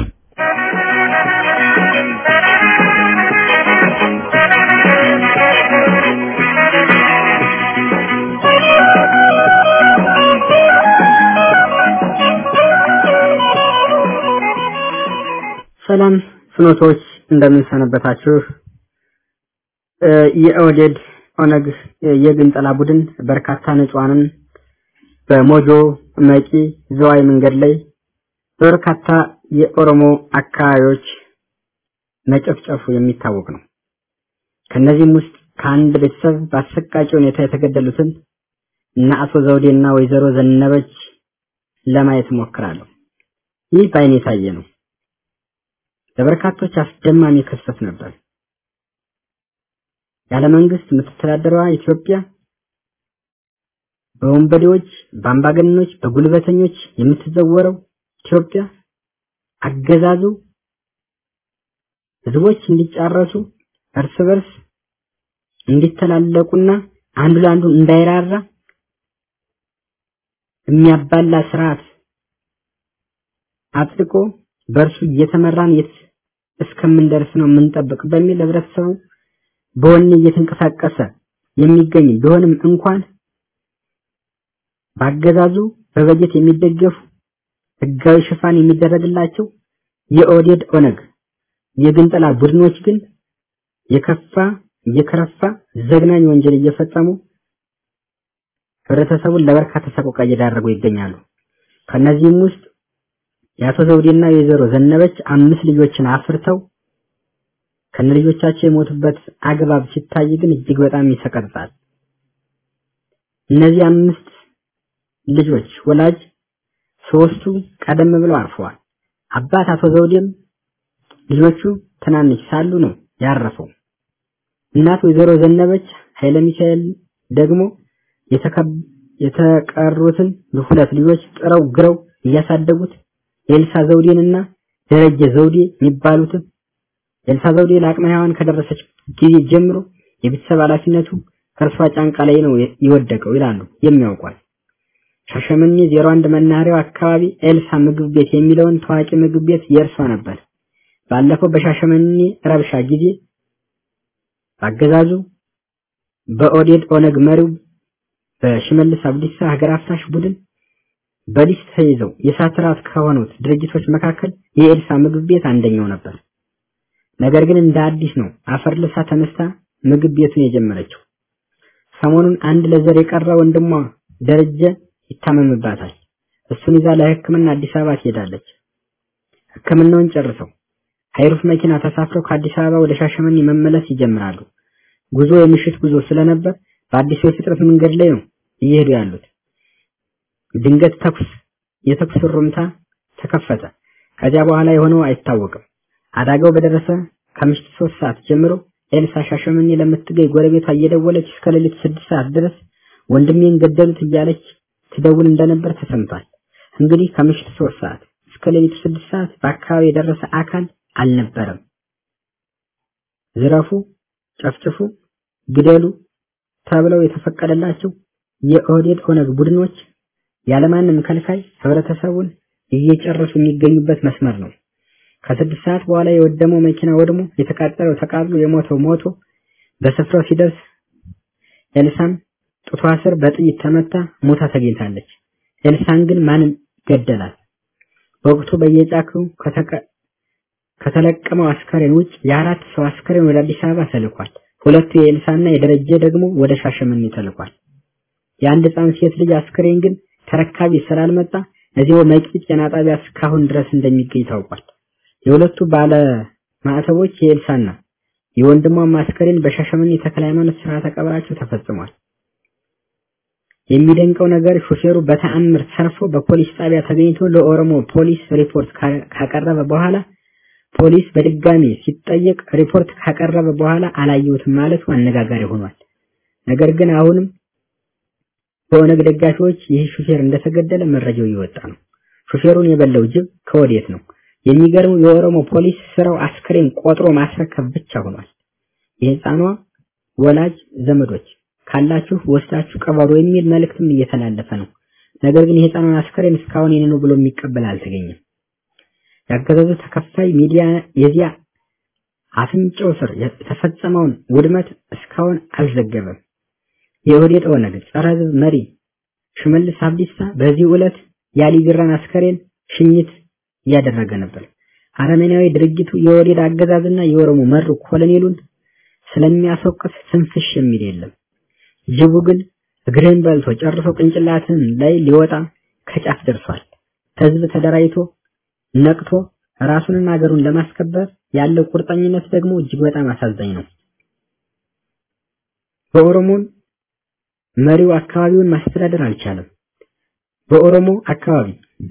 ሰላም ፍኖቶች እንደምንሰነበታችሁ። የኦህዴድ ኦነግ የግንጠላ ቡድን በርካታ ንጹሃንን በሞጆ መቂ ዘዋይ መንገድ ላይ በበርካታ የኦሮሞ አካባቢዎች መጨፍጨፉ የሚታወቅ ነው። ከነዚህም ውስጥ ከአንድ ቤተሰብ በአሰቃቂ ሁኔታ የተገደሉትን እና አቶ ዘውዴና ወይዘሮ ዘነበች ለማየት እሞክራለሁ። ይህ በዓይኔ የታየ ነው። ለበርካቶች አስደማሚ ክስተት ነበር። ያለ መንግስት የምትተዳደረዋ ኢትዮጵያ በወንበዴዎች፣ በአምባገነኖች፣ በጉልበተኞች የምትዘወረው ኢትዮጵያ አገዛዙ ህዝቦች እንዲጫረሱ እርስ በርስ እንዲተላለቁና አንዱ ለአንዱ እንዳይራራ የሚያባላ ስርዓት አጥልቆ በእርሱ እየተመራን የት እስከምንደርስ ነው የምንጠብቅ በሚል ህብረተሰቡ በወኔ እየተንቀሳቀሰ የሚገኝ ቢሆንም እንኳን በአገዛዙ በበጀት የሚደገፉ ህጋዊ ሽፋን የሚደረግላቸው የኦዴድ ኦነግ የግንጠላ ቡድኖች ግን የከፋ እየከረፋ ዘግናኝ ወንጀል እየፈጸሙ ህብረተሰቡን ለበርካታ ሰቆቃ እየዳረጉ ይገኛሉ። ከነዚህም ውስጥ የአቶ ዘውዴና የወይዘሮ ዘነበች አምስት ልጆችን አፍርተው ከነልጆቻቸው የሞቱበት አግባብ ሲታይ ግን እጅግ በጣም ይሰቀጥጣል። እነዚህ አምስት ልጆች ወላጅ ሶስቱ ቀደም ብለው አርፈዋል። አባት አቶ ዘውዴም ልጆቹ ትናንሽ ሳሉ ነው ያረፈው። እናት ወይዘሮ ዘነበች ኃይለ ሚካኤል ደግሞ የተቀሩትን ሁለት ልጆች ጥረው ግረው እያሳደጉት ኤልሳ ዘውዴንና ደረጀ ዘውዴ የሚባሉትን ኤልሳ ዘውዴ ለአቅመ ሔዋን ከደረሰች ጊዜ ጀምሮ የቤተሰብ ኃላፊነቱ ከእርሷ ጫንቃ ላይ ነው የወደቀው ይላሉ የሚያውቋል። ሻሸመኔ 01 መናኸሪያው አካባቢ ኤልሳ ምግብ ቤት የሚለውን ታዋቂ ምግብ ቤት የእርሷ ነበር። ባለፈው በሻሸመኔ ረብሻ ጊዜ አገዛዙ በኦዴድ ኦነግ መሪው በሽመልስ አብዲሳ ሀገር አፍራሽ ቡድን በሊስት ተይዘው የእሳት ራት ከሆኑት ድርጅቶች መካከል የኤልሳ ምግብ ቤት አንደኛው ነበር። ነገር ግን እንደ አዲስ ነው አፈር ልሳ ተነስታ ምግብ ቤቱን የጀመረችው። ሰሞኑን አንድ ለዘር የቀረ ወንድሟ ደረጀ ይታመምባታል። እሱን ይዛ ለሕክምና አዲስ አበባ ትሄዳለች። ሕክምናውን ጨርሰው ሃይሩፍ መኪና ተሳፍረው ከአዲስ አበባ ወደ ሻሸመኔ መመለስ ይጀምራሉ። ጉዞ የምሽት ጉዞ ስለነበር በአዲስ የፍጥረት መንገድ ላይ ነው እየሄዱ ያሉት። ድንገት ተኩስ የተኩስ ሩምታ ተከፈተ። ከዚያ በኋላ የሆነው አይታወቅም። አደጋው በደረሰ ከምሽት ሶስት ሰዓት ጀምሮ ኤልሳ ሻሸመኔ ለምትገኝ ጎረቤቷ እየደወለች እስከ ሌሊት ስድስት ሰዓት ድረስ ወንድሜን ገደሉት እያለች ትደውል እንደነበር ተሰምቷል። እንግዲህ ከምሽት ሶስት ሰዓት እስከ ሌሊቱ ስድስት ሰዓት በአካባቢ የደረሰ አካል አልነበረም። ዝረፉ፣ ጨፍጭፉ፣ ግደሉ ተብለው የተፈቀደላቸው የኦህዴድ ኦነግ ቡድኖች ያለማንም ከልካይ ህብረተሰቡን እየጨረሱ የሚገኙበት መስመር ነው። ከስድስት ሰዓት በኋላ የወደመው መኪና ወድሞ የተቃጠለው ተቃጥሎ የሞተው ሞቶ በስፍራው ሲደርስ ኤልሳም ጡቷ ስር በጥይት ተመታ ሞታ ተገኝታለች። ኤልሳን ግን ማንም ገደላት? በወቅቱ በየጫካው ከተለቀመው አስከሬን ውጭ የአራት ሰው አስከሬን ወደ አዲስ አበባ ተልኳል። ሁለቱ የኤልሳና የደረጀ ደግሞ ወደ ሻሸመኔ ተልኳል። የአንድ ህፃን ሴት ልጅ አስከሬን ግን ተረካቢ ስላልመጣ እዚያው መቂ ጤና ጣቢያ እስካሁን ድረስ እንደሚገኝ ታውቋል። የሁለቱ ባለ ማዕተቦች የኤልሳና የወንድሟ አስከሬን በሻሸመኔ ተክለ ሃይማኖት ስርዓተ ቀብራቸው ተፈጽሟል። የሚደንቀው ነገር ሹፌሩ በተአምር ተርፎ በፖሊስ ጣቢያ ተገኝቶ ለኦሮሞ ፖሊስ ሪፖርት ካቀረበ በኋላ ፖሊስ በድጋሚ ሲጠየቅ ሪፖርት ካቀረበ በኋላ አላየሁትም ማለቱ አነጋጋሪ ሆኗል። ነገር ግን አሁንም በኦነግ ደጋፊዎች ይህ ሹፌር እንደተገደለ መረጃው እየወጣ ነው። ሹፌሩን የበላው ጅብ ከወዴት ነው? የሚገርመው የኦሮሞ ፖሊስ ስራው አስከሬን ቆጥሮ ማስረከብ ብቻ ሆኗል። የህፃኗ ወላጅ ዘመዶች ካላችሁ ወስዳችሁ ቀበሩ የሚል መልእክትም እየተላለፈ ነው። ነገር ግን የህፃኗን አስከሬን እስካሁን የኔ ነው ብሎ የሚቀበል አልተገኘም። ያገዛዙ ተከፋይ ሚዲያ የዚያ አፍንጫው ስር የተፈጸመውን ውድመት እስካሁን አልዘገበም። የኦህዴድ ኦነግ ጸረ ህዝብ መሪ ሽመልስ አብዲሳ በዚህ ዕለት የአሊ ቢራን አስከሬን ሽኝት እያደረገ ነበር። አረመኔያዊ ድርጊቱ የኦህዴድ አገዛዝና የኦሮሞ መሩ ኮሎኔሉን ስለሚያስወቅስ ትንፍሽ የሚል የለም። ጅቡ ግን እግርህን በልቶ ጨርሶ ቅንጭላትን ላይ ሊወጣ ከጫፍ ደርሷል። ህዝብ ተደራጅቶ ነቅቶ ራሱንና ሀገሩን ለማስከበር ያለው ቁርጠኝነት ደግሞ እጅግ በጣም አሳዛኝ ነው። በኦሮሞን መሪው አካባቢውን ማስተዳደር አልቻለም። በኦሮሞ አካባቢ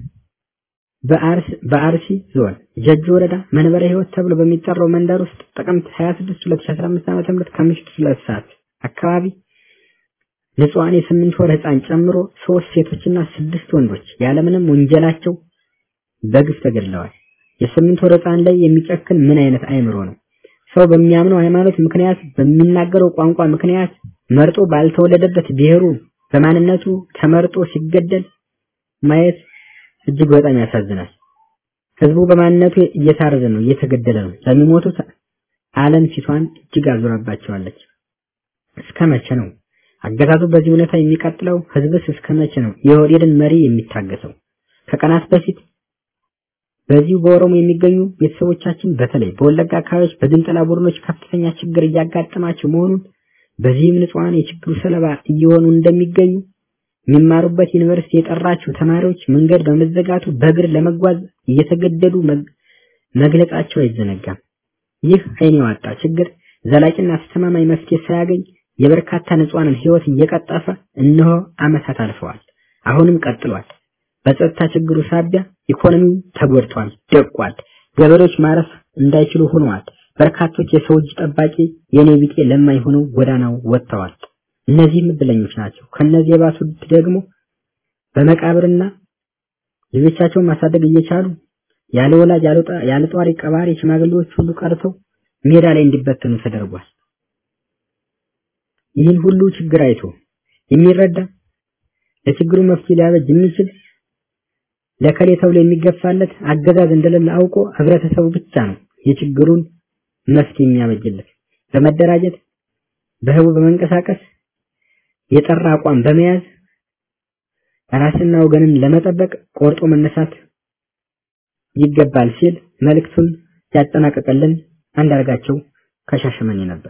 በአርሲ ዞን ጀጁ ወረዳ መንበረ ህይወት ተብሎ በሚጠራው መንደር ውስጥ ጥቅምት 26 2015 ዓ.ም ከምሽቱ ሁለት ሰዓት አካባቢ ንጹሃን የስምንት ወር ህፃን ጨምሮ ሶስት ሴቶችና ስድስት ወንዶች ያለምንም ወንጀላቸው በግፍ ተገድለዋል። የስምንት ወር ሕፃን ላይ የሚጨክን ምን አይነት አይምሮ ነው? ሰው በሚያምነው ሃይማኖት ምክንያት በሚናገረው ቋንቋ ምክንያት መርጦ ባልተወለደበት ብሔሩ በማንነቱ ተመርጦ ሲገደል ማየት እጅግ በጣም ያሳዝናል። ህዝቡ በማንነቱ እየታረዘ ነው፣ እየተገደለ ነው። ለሚሞቱት ዓለም ፊቷን እጅግ አዙራባቸዋለች። እስከ መቼ ነው አገዛዙ በዚህ ሁኔታ የሚቀጥለው? ህዝብስ እስከ መቼ ነው የኦህዴድን መሪ የሚታገሰው? ከቀናት በፊት በዚሁ በኦሮሞ የሚገኙ ቤተሰቦቻችን በተለይ በወለጋ አካባቢዎች በግንጠላ ቡድኖች ከፍተኛ ችግር እያጋጠማቸው መሆኑን በዚህም ንጹሐን የችግሩ ሰለባ እየሆኑ እንደሚገኙ የሚማሩበት ዩኒቨርሲቲ የጠራቸው ተማሪዎች መንገድ በመዘጋቱ በእግር ለመጓዝ እየተገደዱ መግለጻቸው አይዘነጋም። ይህ አይን ያወጣ ችግር ዘላቂና አስተማማኝ መፍትሄ ሳያገኝ የበርካታ ንጹሐንን ህይወት እየቀጠፈ እነሆ ዓመታት አልፈዋል። አሁንም ቀጥሏል። በጸጥታ ችግሩ ሳቢያ ኢኮኖሚው ተጎድቷል፣ ደቋል። ገበሬዎች ማረፍ እንዳይችሉ ሆነዋል። በርካቶች የሰው እጅ ጠባቂ የኔ ቢጤ ለማኝ ሆነው ጎዳናው ወጥተዋል። እነዚህም እድለኞች ናቸው። ከነዚህ የባሱት ደግሞ በመቃብርና ልጆቻቸውን ማሳደግ እየቻሉ ያለ ወላጅ ያለ ጧሪ ቀባሪ ሽማግሌዎች ሁሉ ቀርተው ሜዳ ላይ እንዲበተኑ ተደርጓል። ይህን ሁሉ ችግር አይቶ የሚረዳ ለችግሩ መፍትሄ ሊያበጅ የሚችል ለከሌ ተብሎ የሚገፋለት አገዛዝ እንደሌለ አውቆ ህብረተሰቡ ብቻ ነው የችግሩን መፍትሄ የሚያበጅለት። በመደራጀት በህቡ በመንቀሳቀስ የጠራ አቋም በመያዝ ራስና ወገንን ለመጠበቅ ቆርጦ መነሳት ይገባል ሲል መልእክቱን ያጠናቀቀልን አንዳርጋቸው ከሻሸመኔ ነበር።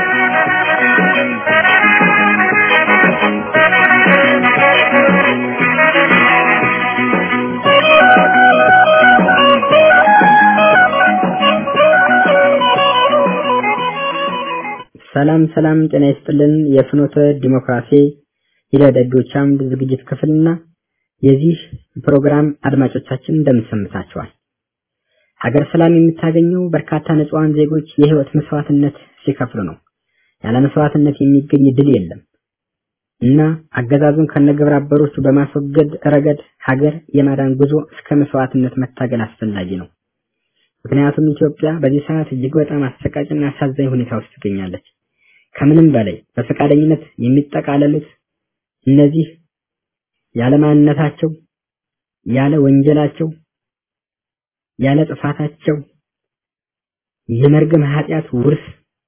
ሰላም ሰላም፣ ጤና ይስጥልን። የፍኖተ ዲሞክራሲ የደደዶች አምድ ዝግጅት ክፍልና የዚህ ፕሮግራም አድማጮቻችን እንደምሰምታችኋል። ሀገር ሰላም የምታገኘው በርካታ ንጹሃን ዜጎች የህይወት መስዋዕትነት ሲከፍሉ ነው። ያለ መስዋዕትነት የሚገኝ ድል የለም እና አገዛዙን ከነግብረ አበሮቹ በማስወገድ ረገድ ሀገር የማዳን ጉዞ እስከ መስዋዕትነት መታገል አስፈላጊ ነው። ምክንያቱም ኢትዮጵያ በዚህ ሰዓት እጅግ በጣም አሰቃቂና አሳዛኝ ሁኔታ ውስጥ ትገኛለች። ከምንም በላይ በፈቃደኝነት የሚጠቃለሉት እነዚህ ያለ ማንነታቸው፣ ያለ ወንጀላቸው፣ ያለ ጥፋታቸው የመርገም ኃጢአት ውርስ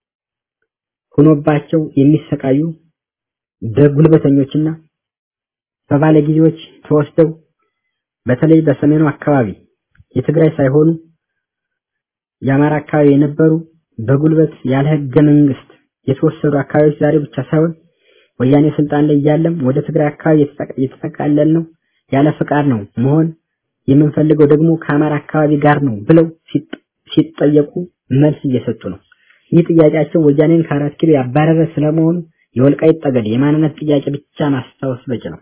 ሆኖባቸው የሚሰቃዩ በጉልበተኞችና በባለጊዜዎች ተወስደው በተለይ በሰሜኑ አካባቢ የትግራይ ሳይሆኑ የአማራ አካባቢ የነበሩ በጉልበት ያለ ህገ መንግስት የተወሰዱ አካባቢዎች ዛሬ ብቻ ሳይሆን ወያኔ ስልጣን ላይ እያለም ወደ ትግራይ አካባቢ የተጠቃለል ነው ያለ ፍቃድ ነው መሆን የምንፈልገው ደግሞ ከአማራ አካባቢ ጋር ነው ብለው ሲጠየቁ መልስ እየሰጡ ነው። ይህ ጥያቄያቸው ወያኔን ከአራት ኪሎ ያባረረ ስለመሆኑ የወልቃይት ጠገዴ የማንነት ጥያቄ ብቻ ማስታወስ በቂ ነው።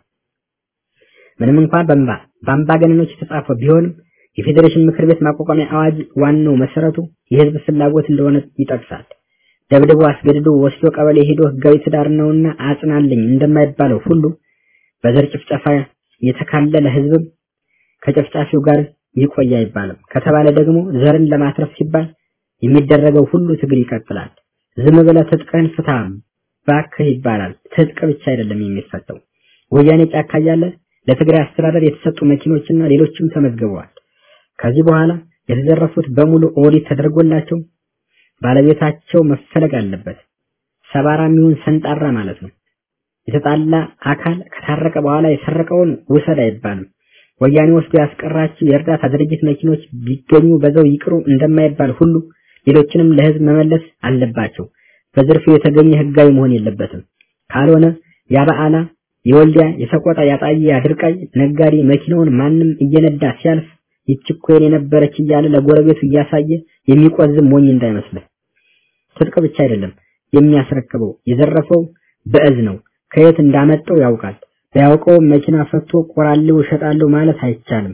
ምንም እንኳን በአምባ በአምባገነኖች የተጻፈ ቢሆንም የፌዴሬሽን ምክር ቤት ማቋቋሚያ አዋጅ ዋናው መሰረቱ የህዝብ ፍላጎት እንደሆነ ይጠቅሳል። ደብድቦ አስገድዶ ወስዶ ቀበሌ ሄዶ ህጋዊ ትዳር ነውና አጽናልኝ እንደማይባለው ሁሉ በዘር ጭፍጨፋ የተካለለ ህዝብም ከጨፍጫፊው ጋር ይቆይ አይባልም። ከተባለ ደግሞ ዘርን ለማትረፍ ሲባል የሚደረገው ሁሉ ትግል ይቀጥላል። ዝም ብለህ ትጥቅህን ፍታ ባክህ ይባላል። ትጥቅ ብቻ አይደለም የሚፈተው። ወያኔ ጫካ እያለ ለትግራይ አስተዳደር የተሰጡ መኪኖችና ሌሎችም ተመዝግበዋል። ከዚህ በኋላ የተዘረፉት በሙሉ ኦዲት ተደርጎላቸው ባለቤታቸው መፈለግ አለበት። ሰባራ የሚሆን ሰንጣራ ማለት ነው። የተጣላ አካል ከታረቀ በኋላ የሰረቀውን ውሰድ አይባልም። ወያኔ ወስዶ ያስቀራቸው የእርዳታ ድርጅት መኪኖች ቢገኙ በዛው ይቅሩ እንደማይባል ሁሉ ሌሎችንም ለህዝብ መመለስ አለባቸው። በዝርፊው የተገኘ ህጋዊ መሆን የለበትም። ካልሆነ ያበዓላ፣ የወልዲያ፣ የሰቆጣ፣ ያጣዬ፣ አድርቃይ ነጋዴ መኪናውን ማንም እየነዳ ሲያልፍ ይችኮ የነበረች እያለ ለጎረቤቱ እያሳየ የሚቆዝም ሞኝ እንዳይመስልህ። ትጥቅ ብቻ አይደለም የሚያስረክበው የዘረፈው በእዝ ነው። ከየት እንዳመጣው ያውቃል። ቢያውቀው መኪና ፈቶ ቆራሌው እሸጣለሁ ማለት አይቻልም።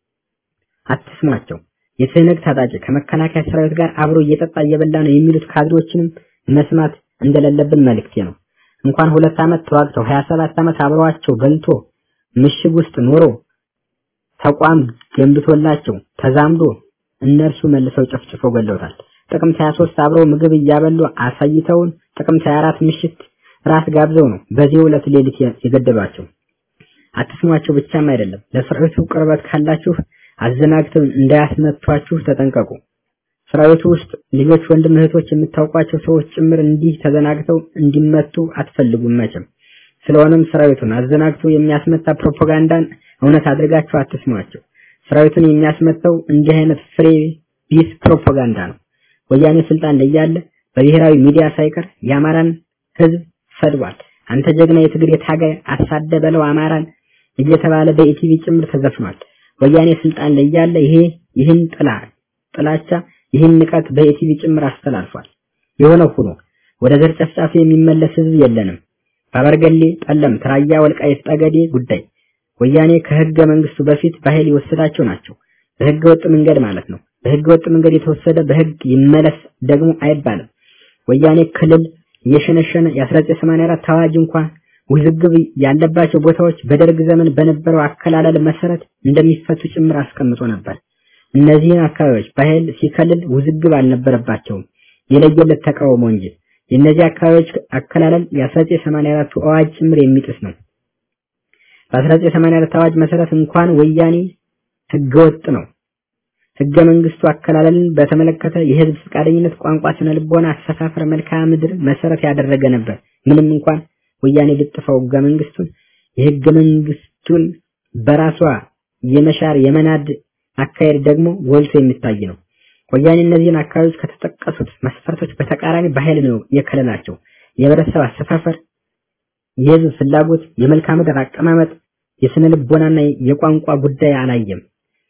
አትስሟቸው። የትህነግ ታጣቂ ከመከላከያ ሰራዊት ጋር አብሮ እየጠጣ እየበላ ነው የሚሉት ካድሬዎችንም መስማት እንደሌለብን መልእክቴ ነው። እንኳን ሁለት ዓመት ተዋግተው 27 ዓመት አብረዋቸው በልቶ ምሽግ ውስጥ ኖሮ ተቋም ገንብቶላቸው ተዛምዶ እነርሱ መልሰው ጨፍጭፈው ገለውታል። ጥቅምት 23 አብረው ምግብ እያበሉ አሳይተውን ጥቅምት 24 ምሽት ራት ጋብዘው ነው በዚህ ዕለት ሌሊት የገደሏቸው። አትስሟቸው ብቻም አይደለም ለሰራዊቱ ቅርበት ካላችሁ አዘናግተው እንዳያስመቷችሁ ተጠንቀቁ። ሰራዊቱ ውስጥ ልጆች፣ ወንድም እህቶች፣ የምታውቋቸው ሰዎች ጭምር እንዲህ ተዘናግተው እንዲመቱ አትፈልጉም መቼም። ስለሆነም ሰራዊቱን አዘናግቶ የሚያስመታ ፕሮፓጋንዳን እውነት አድርጋችሁ አትስሟቸው። ሰራዊቱን የሚያስመታው እንዲህ አይነት ፍሬ ቢስ ፕሮፓጋንዳ ነው። ወያኔ ስልጣን ላይ ያለ በብሔራዊ ሚዲያ ሳይቀር የአማራን ህዝብ ሰድቧል። አንተ ጀግና የትግሬ ታጋይ አሳደ በለው አማራን እየተባለ በኢቲቪ ጭምር ተዘፍኗል። ወያኔ ስልጣን ላይ ያለ ይሄ ይህን ጥላ ጥላቻ ይህን ንቀት በኢቲቪ ጭምር አስተላልፏል። የሆነ ሆኖ ወደ ዘር ጨፍጫፊ የሚመለስ ህዝብ የለንም። በአበርገሌ፣ ጠለምት፣ ራያ፣ ወልቃይት ጠገዴ ጉዳይ ወያኔ ከህገ መንግስቱ በፊት በኃይል የወሰዳቸው ናቸው። በህገ ወጥ መንገድ ማለት ነው። በህገ ወጥ መንገድ የተወሰደ በህግ ይመለስ ደግሞ አይባልም። ወያኔ ክልል እየሸነሸነ የ1984 አዋጅ እንኳን ውዝግብ ያለባቸው ቦታዎች በደርግ ዘመን በነበረው አከላለል መሰረት እንደሚፈቱ ጭምር አስቀምጦ ነበር። እነዚህን አካባቢዎች በኃይል ሲከልል ውዝግብ አልነበረባቸውም፣ የለየለት ተቃውሞ እንጂ። የእነዚህ አካባቢዎች አከላለል የ1984 አዋጅ ጭምር የሚጥስ ነው። በ1984 አዋጅ መሰረት እንኳን ወያኔ ህገወጥ ነው። ህገ መንግስቱ አከላለልን በተመለከተ የህዝብ ፈቃደኝነት፣ ቋንቋ፣ ስነ ልቦና፣ አሰፋፈር፣ መልክዓ ምድር መሰረት ያደረገ ነበር። ምንም እንኳን ወያኔ ብጥፈው ህገ መንግስቱን የህገ መንግስቱን በራሷ የመሻር የመናድ አካሄድ ደግሞ ጎልቶ የሚታይ ነው። ወያኔ እነዚህን አካባቢዎች ከተጠቀሱት መስፈርቶች በተቃራኒ በኃይል ነው የከለላቸው። የህብረተሰብ አሰፋፈር፣ የህዝብ ፍላጎት፣ የመልክዓ ምድር አቀማመጥ፣ የስነ ልቦናና የቋንቋ ጉዳይ አላየም።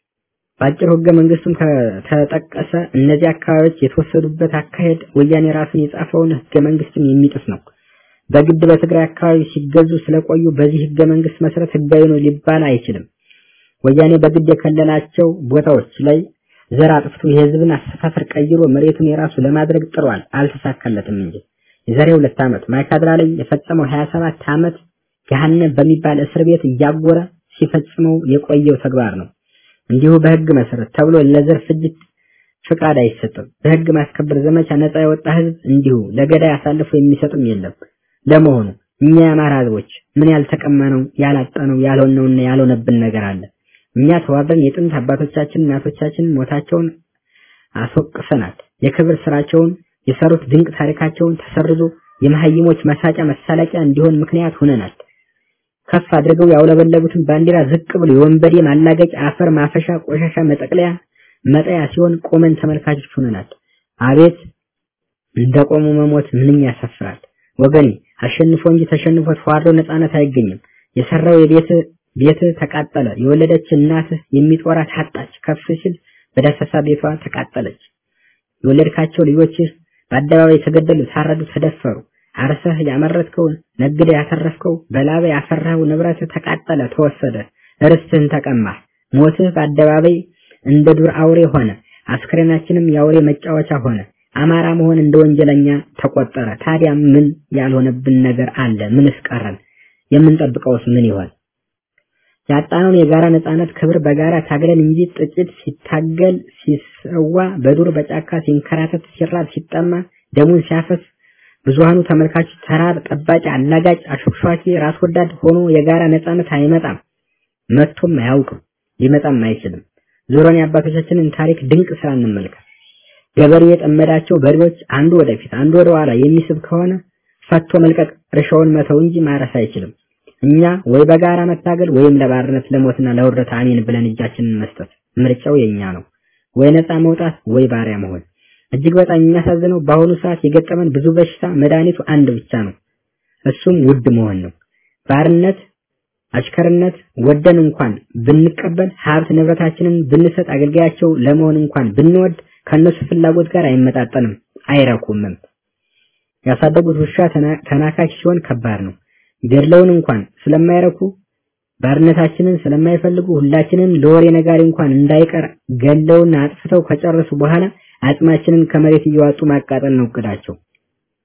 በአጭሩ ህገ መንግስቱም ከተጠቀሰ እነዚህ አካባቢዎች የተወሰዱበት አካሄድ ወያኔ ራሱን የጻፈውን ህገ መንግስትም የሚጥስ ነው። በግድ በትግራይ አካባቢ ሲገዙ ስለቆዩ በዚህ ህገ መንግስት መሰረት ህጋዊ ነው ሊባል አይችልም። ወያኔ በግድ የከለላቸው ቦታዎች ላይ ዘር አጥፍቶ የህዝብን አሰፋፈር ቀይሮ መሬቱን የራሱ ለማድረግ ጥሯል፣ አልተሳካለትም እንጂ የዛሬ ሁለት ዓመት ማይካድራ ላይ የፈጸመው 27 ዓመት ገሃነም በሚባል እስር ቤት እያጎረ ሲፈጽመው የቆየው ተግባር ነው። እንዲሁ በህግ መሰረት ተብሎ ለዘር ፍጅት ፍቃድ አይሰጥም። በህግ ማስከበር ዘመቻ ነፃ የወጣ ህዝብ እንዲሁ ለገዳይ አሳልፎ የሚሰጥም የለም። ለመሆኑ እኛ የአማራ ህዝቦች ምን ያልተቀማነው ያላጣነው ያልሆነውና ያልሆነብን ነገር አለ? እኛ ተዋርደን የጥንት አባቶቻችን እናቶቻችን ሞታቸውን አስወቅሰናል። የክብር ስራቸውን የሰሩት ድንቅ ታሪካቸውን ተሰርዞ የመሀይሞች መሳጫ መሳለቂያ እንዲሆን ምክንያት ሆነናል። ከፍ አድርገው ያውለበለቡትን ባንዲራ ዝቅ ብሎ የወንበዴ ማላገጫ አፈር ማፈሻ ቆሻሻ መጠቅለያ መጠያ ሲሆን ቆመን ተመልካቾች ሆነናል። አቤት እንደቆሙ መሞት ምንኛ ያሳፍራል። ወገኔ አሸንፎ እንጂ ተሸንፎ ተዋርዶ ነፃነት አይገኝም። የሰራው የቤት ቤት ተቃጠለ። የወለደች እናትህ የሚጦራት አጣች። ከፍ ሲል በዳሰሳ ቤቷ ተቃጠለች። የወለድካቸው ልጆችህ በአደባባይ ተገደሉ፣ ታረዱ፣ ተደፈሩ። አርሰህ ያመረትከው ነግደ ያተረፍከው በላበ ያፈራው ንብረት ተቃጠለ፣ ተወሰደ። ርስትህን ተቀማህ። ሞትህ በአደባባይ እንደ ዱር አውሬ ሆነ። አስክሬናችንም የአውሬ መጫወቻ ሆነ። አማራ መሆን እንደ ወንጀለኛ ተቆጠረ። ታዲያ ምን ያልሆነብን ነገር አለ? ምንስ ቀረን? የምንጠብቀውስ ምን ይሆን? ያጣነውን የጋራ ነጻነት ክብር በጋራ ታግለን እንጂ ጥቂት ሲታገል ሲሰዋ በዱር በጫካ ሲንከራተት ሲራብ ሲጠማ ደሙን ሲያፈስ ብዙሃኑ ተመልካች ተራብ ጠባቂ አላጋጭ አሾክሿኪ ራስ ወዳድ ሆኖ የጋራ ነጻነት አይመጣም መጥቶም አያውቅም ሊመጣም አይችልም ዞሮን የአባቶቻችንን ታሪክ ድንቅ ስራ እንመልከት ገበሬ የጠመዳቸው በሬዎች አንዱ ወደፊት አንዱ ወደ ኋላ የሚስብ ከሆነ ፈቶ መልቀቅ እርሻውን መተው እንጂ ማረስ አይችልም እኛ ወይ በጋራ መታገል ወይም ለባርነት ለሞትና ለውርደት አሜን ብለን እጃችንን መስጠት ምርጫው የኛ ነው ወይ ነፃ መውጣት ወይ ባሪያ መሆን እጅግ በጣም የሚያሳዝነው በአሁኑ ሰዓት የገጠመን ብዙ በሽታ መድኃኒቱ አንድ ብቻ ነው እሱም ውድ መሆን ነው ባርነት አሽከርነት ወደን እንኳን ብንቀበል ሀብት ንብረታችንን ብንሰጥ አገልጋያቸው ለመሆን እንኳን ብንወድ ከነሱ ፍላጎት ጋር አይመጣጠንም አይረኩምም ያሳደጉት ውሻ ተናካሽ ሲሆን ከባድ ነው ገድለውን እንኳን ስለማይረኩ ባርነታችንን ስለማይፈልጉ ሁላችንም ለወሬ ነጋሪ እንኳን እንዳይቀር ገለውና አጥፍተው ከጨረሱ በኋላ አጽማችንን ከመሬት እየዋጡ ማቃጠል ነው እቅዳቸው።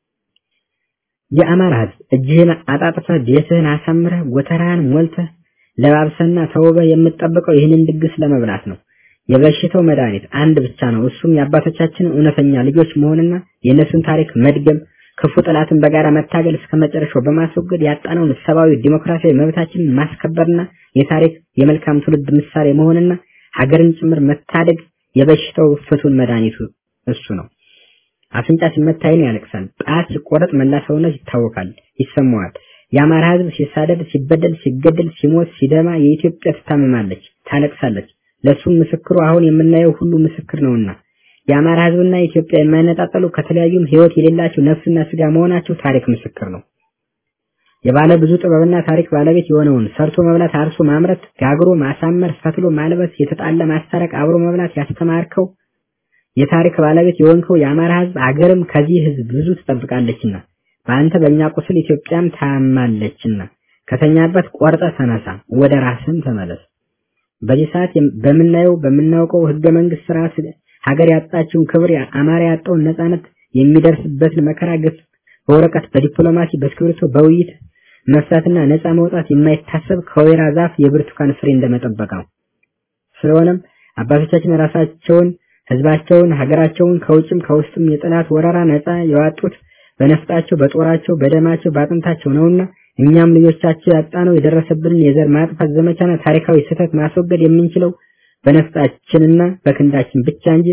የአማራ ህዝብ እጅህን አጣጥፈህ ቤትህን አሳምረህ ጎተራህን ሞልተህ ለባብሰና ተውበህ የምትጠብቀው ይህንን ድግስ ለመብላት ነው። የበሽታው መድኃኒት አንድ ብቻ ነው። እሱም የአባቶቻችንን እውነተኛ ልጆች መሆንና የእነሱን ታሪክ መድገም፣ ክፉ ጠላትን በጋራ መታገል እስከ መጨረሻው በማስወገድ ያጣነውን ሰብአዊ ዲሞክራሲያዊ መብታችንን ማስከበርና የታሪክ የመልካም ትውልድ ምሳሌ መሆንና ሀገርን ጭምር መታደግ የበሽታው ፍቱን መድኃኒቱ እሱ ነው። አፍንጫ ሲመታ ዓይን ያለቅሳል። ጣት ሲቆረጥ መላ ሰውነት ይታወካል፣ ይሰማዋል። የአማራ ሕዝብ ሲሳደድ፣ ሲበደል፣ ሲገደል፣ ሲሞት፣ ሲደማ የኢትዮጵያ ትታመማለች፣ ታለቅሳለች። ለሱም ምስክሩ አሁን የምናየው ሁሉ ምስክር ነውና የአማራ ሕዝብና ኢትዮጵያ የማይነጣጠሉ ከተለያዩም ሕይወት የሌላቸው ነፍስና ስጋ መሆናቸው ታሪክ ምስክር ነው። የባለ ብዙ ጥበብና ታሪክ ባለቤት የሆነውን ሰርቶ መብላት፣ አርሶ ማምረት፣ ጋግሮ ማሳመር፣ ፈትሎ ማልበስ፣ የተጣላ ማስታረቅ፣ አብሮ መብላት ያስተማርከው የታሪክ ባለቤት የሆንከው የአማራ ሕዝብ አገርም ከዚህ ሕዝብ ብዙ ትጠብቃለችና በአንተ በእኛ ቁስል ኢትዮጵያም ታማለችና ከተኛበት ቆርጠ ተነሳ፣ ወደ ራስም ተመለስ። በዚህ ሰዓት በምናየው በምናውቀው ህገ መንግስት ስርዓት ሀገር ያጣችውን ክብር አማራ ያጣውን ነጻነት የሚደርስበትን መከራ ግፍ በወረቀት በዲፕሎማሲ በእስክሪብቶ በውይይት መፍታትና ነጻ መውጣት የማይታሰብ ከወይራ ዛፍ የብርቱካን ፍሬ እንደመጠበቅ ነው። ስለሆነም አባቶቻችን ራሳቸውን ህዝባቸውን ሀገራቸውን ከውጭም ከውስጥም የጠላት ወረራ ነጻ የዋጡት በነፍጣቸው በጦራቸው በደማቸው በአጥንታቸው ነውና እኛም ልጆቻቸው ያጣነው የደረሰብንን የዘር ማጥፋት ዘመቻና ታሪካዊ ስህተት ማስወገድ የምንችለው በነፍጣችንና በክንዳችን ብቻ እንጂ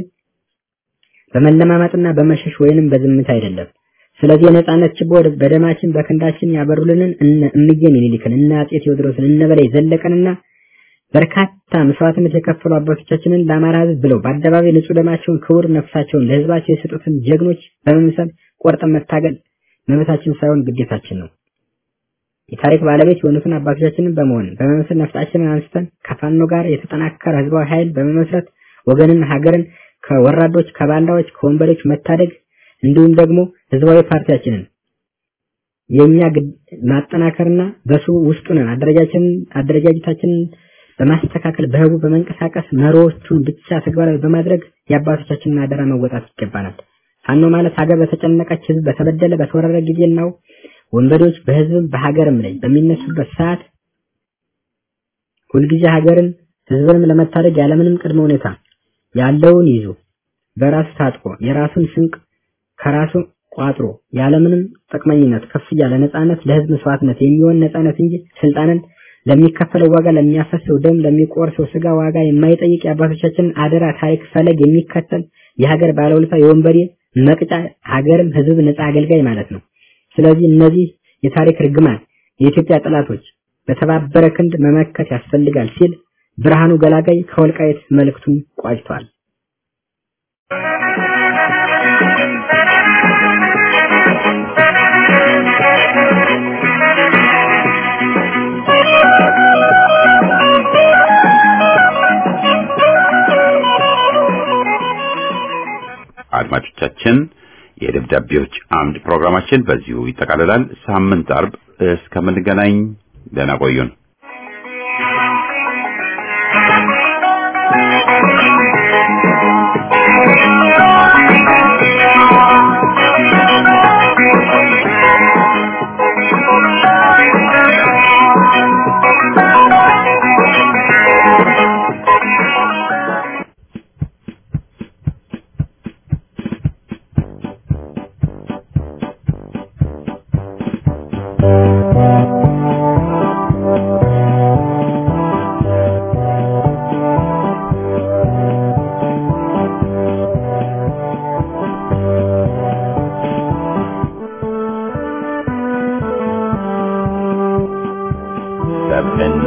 በመለማመጥና በመሸሽ ወይንም በዝምታ አይደለም። ስለዚህ የነጻነት ችቦ በደማችን በክንዳችን ያበሩልንን እነ እምዬ ምኒልክን እነ አጼ ቴዎድሮስን እነ በላይ ዘለቀንና በርካታ መስዋዕትነት የከፈሉ አባቶቻችንን ለአማራ ህዝብ ብለው በአደባባይ ንጹህ ደማቸውን ክቡር ነፍሳቸውን ለህዝባቸው የሰጡትን ጀግኖች በመምሰል ቆርጠን መታገል መብታችን ሳይሆን ግዴታችን ነው። የታሪክ ባለቤት የሆኑትን አባቶቻችንን በመሆን በመመስል ነፍጣችንን አንስተን ከፋኖ ጋር የተጠናከረ ህዝባዊ ኃይል በመመስረት ወገንን፣ ሀገርን ከወራዶች፣ ከባንዳዎች፣ ከወንበዴዎች መታደግ እንዲሁም ደግሞ ህዝባዊ ፓርቲያችንን የኛ ማጠናከርና በሱ ውስጡ ነን አደረጃችንን አደረጃጀታችንን በማስተካከል በህቡ በመንቀሳቀስ መሪዎቹን ብቻ ተግባራዊ በማድረግ የአባቶቻችንን አደራ መወጣት ይገባናል። ፋኖ ማለት ሀገር በተጨነቀች ህዝብ በተበደለ በተወረረ ጊዜ ነው ወንበዴዎች በህዝብም በሀገርም ላይ በሚነሱበት ሰዓት ሁልጊዜ ሀገርን ህዝብንም ለመታደግ ያለምንም ቅድመ ሁኔታ ያለውን ይዞ በራሱ ታጥቆ የራሱን ስንቅ ከራሱ ቋጥሮ ያለምንም ጥቅመኝነት ከፍ ያለ ነጻነት ለህዝብ መስዋዕትነት የሚሆን ነጻነት እንጂ ስልጣንን ለሚከፈለው ዋጋ ለሚያፈሰው ደም ለሚቆርሰው ስጋ ዋጋ የማይጠይቅ የአባቶቻችንን አደራ ታሪክ ፈለግ የሚከተል የሀገር ባለውለታ የወንበዴ መቅጫ ሀገርም ህዝብ ነጻ አገልጋይ ማለት ነው። ስለዚህ እነዚህ የታሪክ ርግማን የኢትዮጵያ ጠላቶች በተባበረ ክንድ መመከት ያስፈልጋል ሲል ብርሃኑ ገላጋይ ከወልቃይት መልእክቱን ቋጭቷል። አድማጮቻችን የደብዳቤዎች አምድ ፕሮግራማችን በዚሁ ይጠቃልላል። ሳምንት አርብ እስከምንገናኝ ደህና ቆዩን። ሰብዕና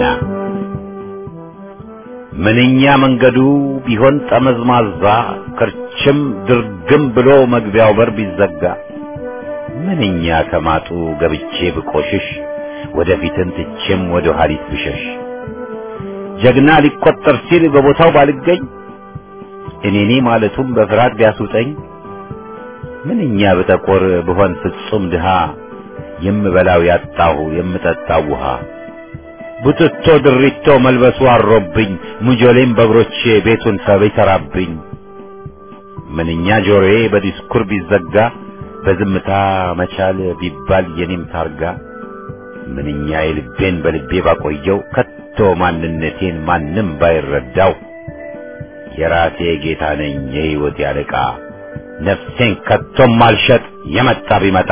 ምንኛ መንገዱ ቢሆን ጠመዝማዛ ክርችም ድርግም ብሎ መግቢያው በር ቢዘጋ ምንኛ ከማጡ ገብቼ ብቆሽሽ ወደፊትን ትቼም ወደ ኋሊት ብሸሽ ጀግና ሊቆጠር ሲል በቦታው ባልገኝ እኔኔ ማለቱም በፍርሃት ቢያስውጠኝ ምንኛ ብጠቆር ብሆን ፍጹም ድሃ የምበላው ያጣሁ የምጠጣው ውሃ ቡትቶ ድሪቶ መልበሱ አሮብኝ ሙጆሌም በእግሮቼ ቤቱን ሰብ ይሰራብኝ ምንኛ ጆሮዬ በዲስኩር ቢዘጋ በዝምታ መቻል ቢባል የኔም ታርጋ ምንኛ የልቤን በልቤ ባቆየው ከቶ ከቶ ማንነቴን ማንም ባይረዳው የራሴ ጌታ ነኝ የሕይወት ያለቃ ነፍሴን ከቶም አልሸጥ የመጣ ቢመጣ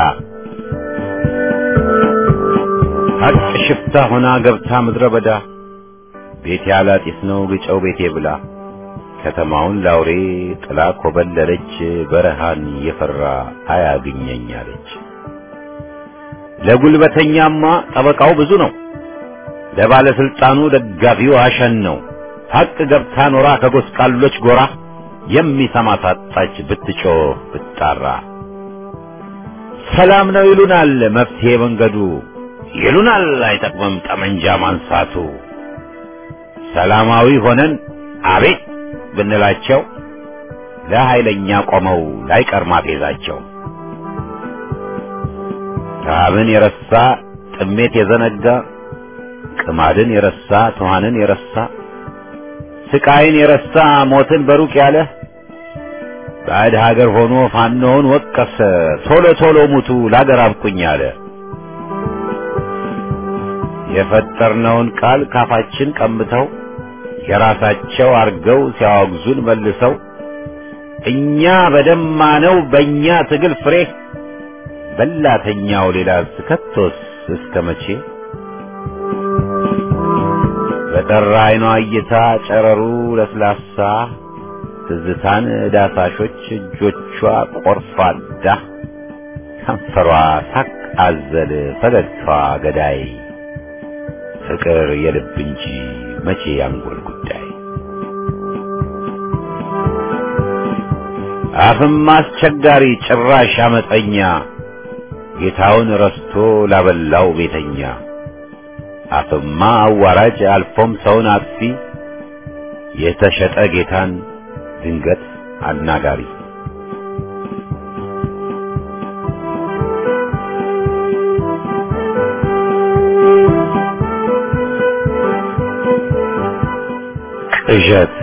ሀቅ ሽፍታ ሆና ገብታ ምድረ በዳ ቤቴ አላጢስ ነው ግጨው ቤቴ ብላ ከተማውን ላውሬ ጥላ ኮበለለች በረሃን የፈራ አያግኘኝ አለች። ለጉልበተኛማ ጠበቃው ብዙ ነው፣ ለባለስልጣኑ ደጋፊው አሸን ነው። ሀቅ ገብታ ኖራ ከጎስቋሎች ጎራ የሚሰማ ሳጣች ብትጮህ ብትጣራ። ሰላም ነው ይሉናል መፍትሄ መንገዱ ይሉናል አይጠቅምም ጠመንጃ ማንሳቱ። ሰላማዊ ሆነን አቤት ብንላቸው ለኃይለኛ ቆመው ላይቀር ማፌዛቸው። ረሃብን የረሳ ጥሜት የዘነጋ ቅማድን የረሳ ትኋንን የረሳ ስቃይን የረሳ ሞትን በሩቅ ያለ ባዕድ ሀገር ሆኖ ፋኖውን ወቀሰ ቶሎ ቶሎ ሙቱ ላገር አብቁኝ አለ። የፈጠርነውን ቃል ካፋችን ቀምተው የራሳቸው አርገው ሲያወግዙን መልሰው እኛ በደማነው በእኛ ትግል ፍሬ በላተኛው ሌላ ስከቶስ እስከ መቼ በጠራ አይኗ እይታ ጨረሩ ለስላሳ ትዝታን ዳሳሾች እጆቿ ቆርፋዳ ከንፈሯ ሳቅ አዘል ፈገግታዋ ገዳይ ፍቅር የልብ እንጂ መቼ ያንጎል ጉዳይ አፍም አስቸጋሪ ጭራሽ አመፀኛ ጌታውን ረስቶ ላበላው ቤተኛ አፍማ አዋራጅ አልፎም ሰውን አጥፊ የተሸጠ ጌታን ድንገት አናጋሪ ቅዠት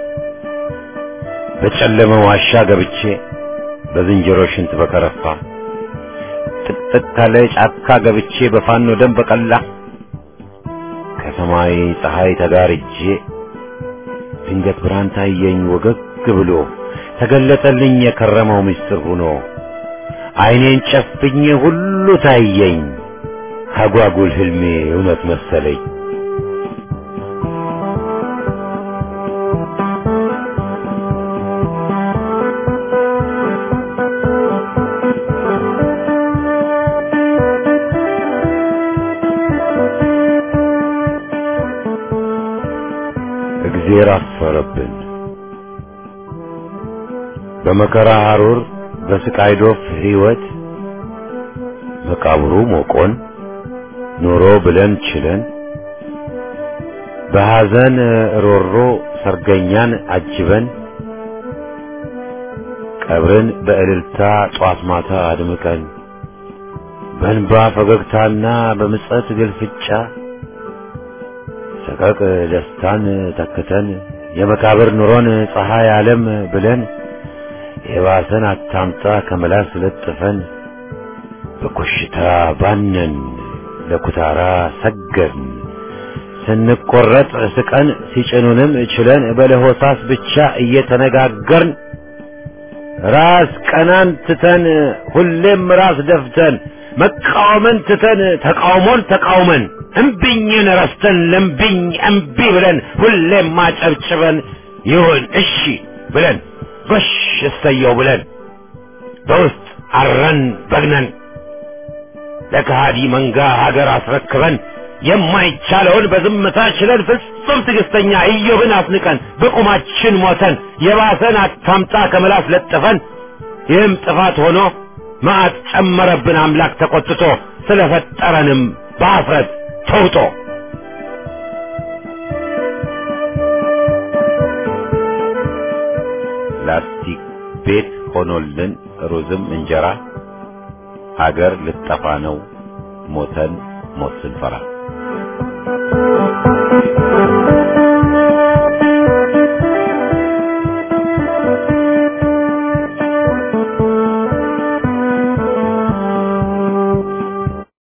በጨለመ ዋሻ ገብቼ በዝንጀሮ ሽንት በከረፋ ጥቅጥቅ ካለ ጫካ ገብቼ በፋኖ ደም በቀላ ከሰማይ ፀሐይ ተጋርጄ ድንገት ብርሃን ታየኝ ወገግ ብሎ ተገለጠልኝ የከረመው ምስጢር ሆኖ ዓይኔን ጨፍኜ ሁሉ ታየኝ አጓጉል ህልሜ እውነት መሰለኝ። እግዜር አፈረብን። በመከራ ሐሩር በስቃይ ዶፍ ሕይወት መቃብሩ ሞቆን ኑሮ ብለን ችለን በሐዘን ሮሮ ሰርገኛን አጅበን ቀብርን በእልልታ ጧት ማታ አድምቀን በእንባ ፈገግታና በምጸት ግልፍጫ ሰቀቅ ደስታን ተክተን የመቃብር ኑሮን ፀሐይ ዓለም ብለን የባሰን አታምጣ ከመላስ ለጥፈን በኮሽታ ባነን ለኩታራ ሰገድን ስንቆረጥ ስቀን ሲጭኑንም ችለን በለሆሳስ ብቻ እየተነጋገርን ራስ ቀናን ትተን ሁሌም ራስ ደፍተን መቃወምን ትተን ተቃውሞን ተቃውመን እምቢኝን ረስተን ለምቢኝ እምቢ ብለን ሁሌም ማጨብጭበን ይሁን እሺ ብለን ጎሽ እሰየው ብለን በውስጥ አረን በግነን ለከሃዲ መንጋ ሀገር አስረክበን የማይቻለውን በዝምታ ችለን ፍጹም ትዕግስተኛ ኢዮብን አስንቀን በቁማችን ሞተን የባሰን አታምጣ ከመላስ ለጥፈን ይህም ጥፋት ሆኖ መዓት ጨመረብን አምላክ ተቆጥቶ ስለፈጠረንም በአፍረት ተውጦ ላስቲክ ቤት ሆኖልን ሩዝም እንጀራ ሀገር ልጠፋ ነው ሞተን ሞት ስንፈራ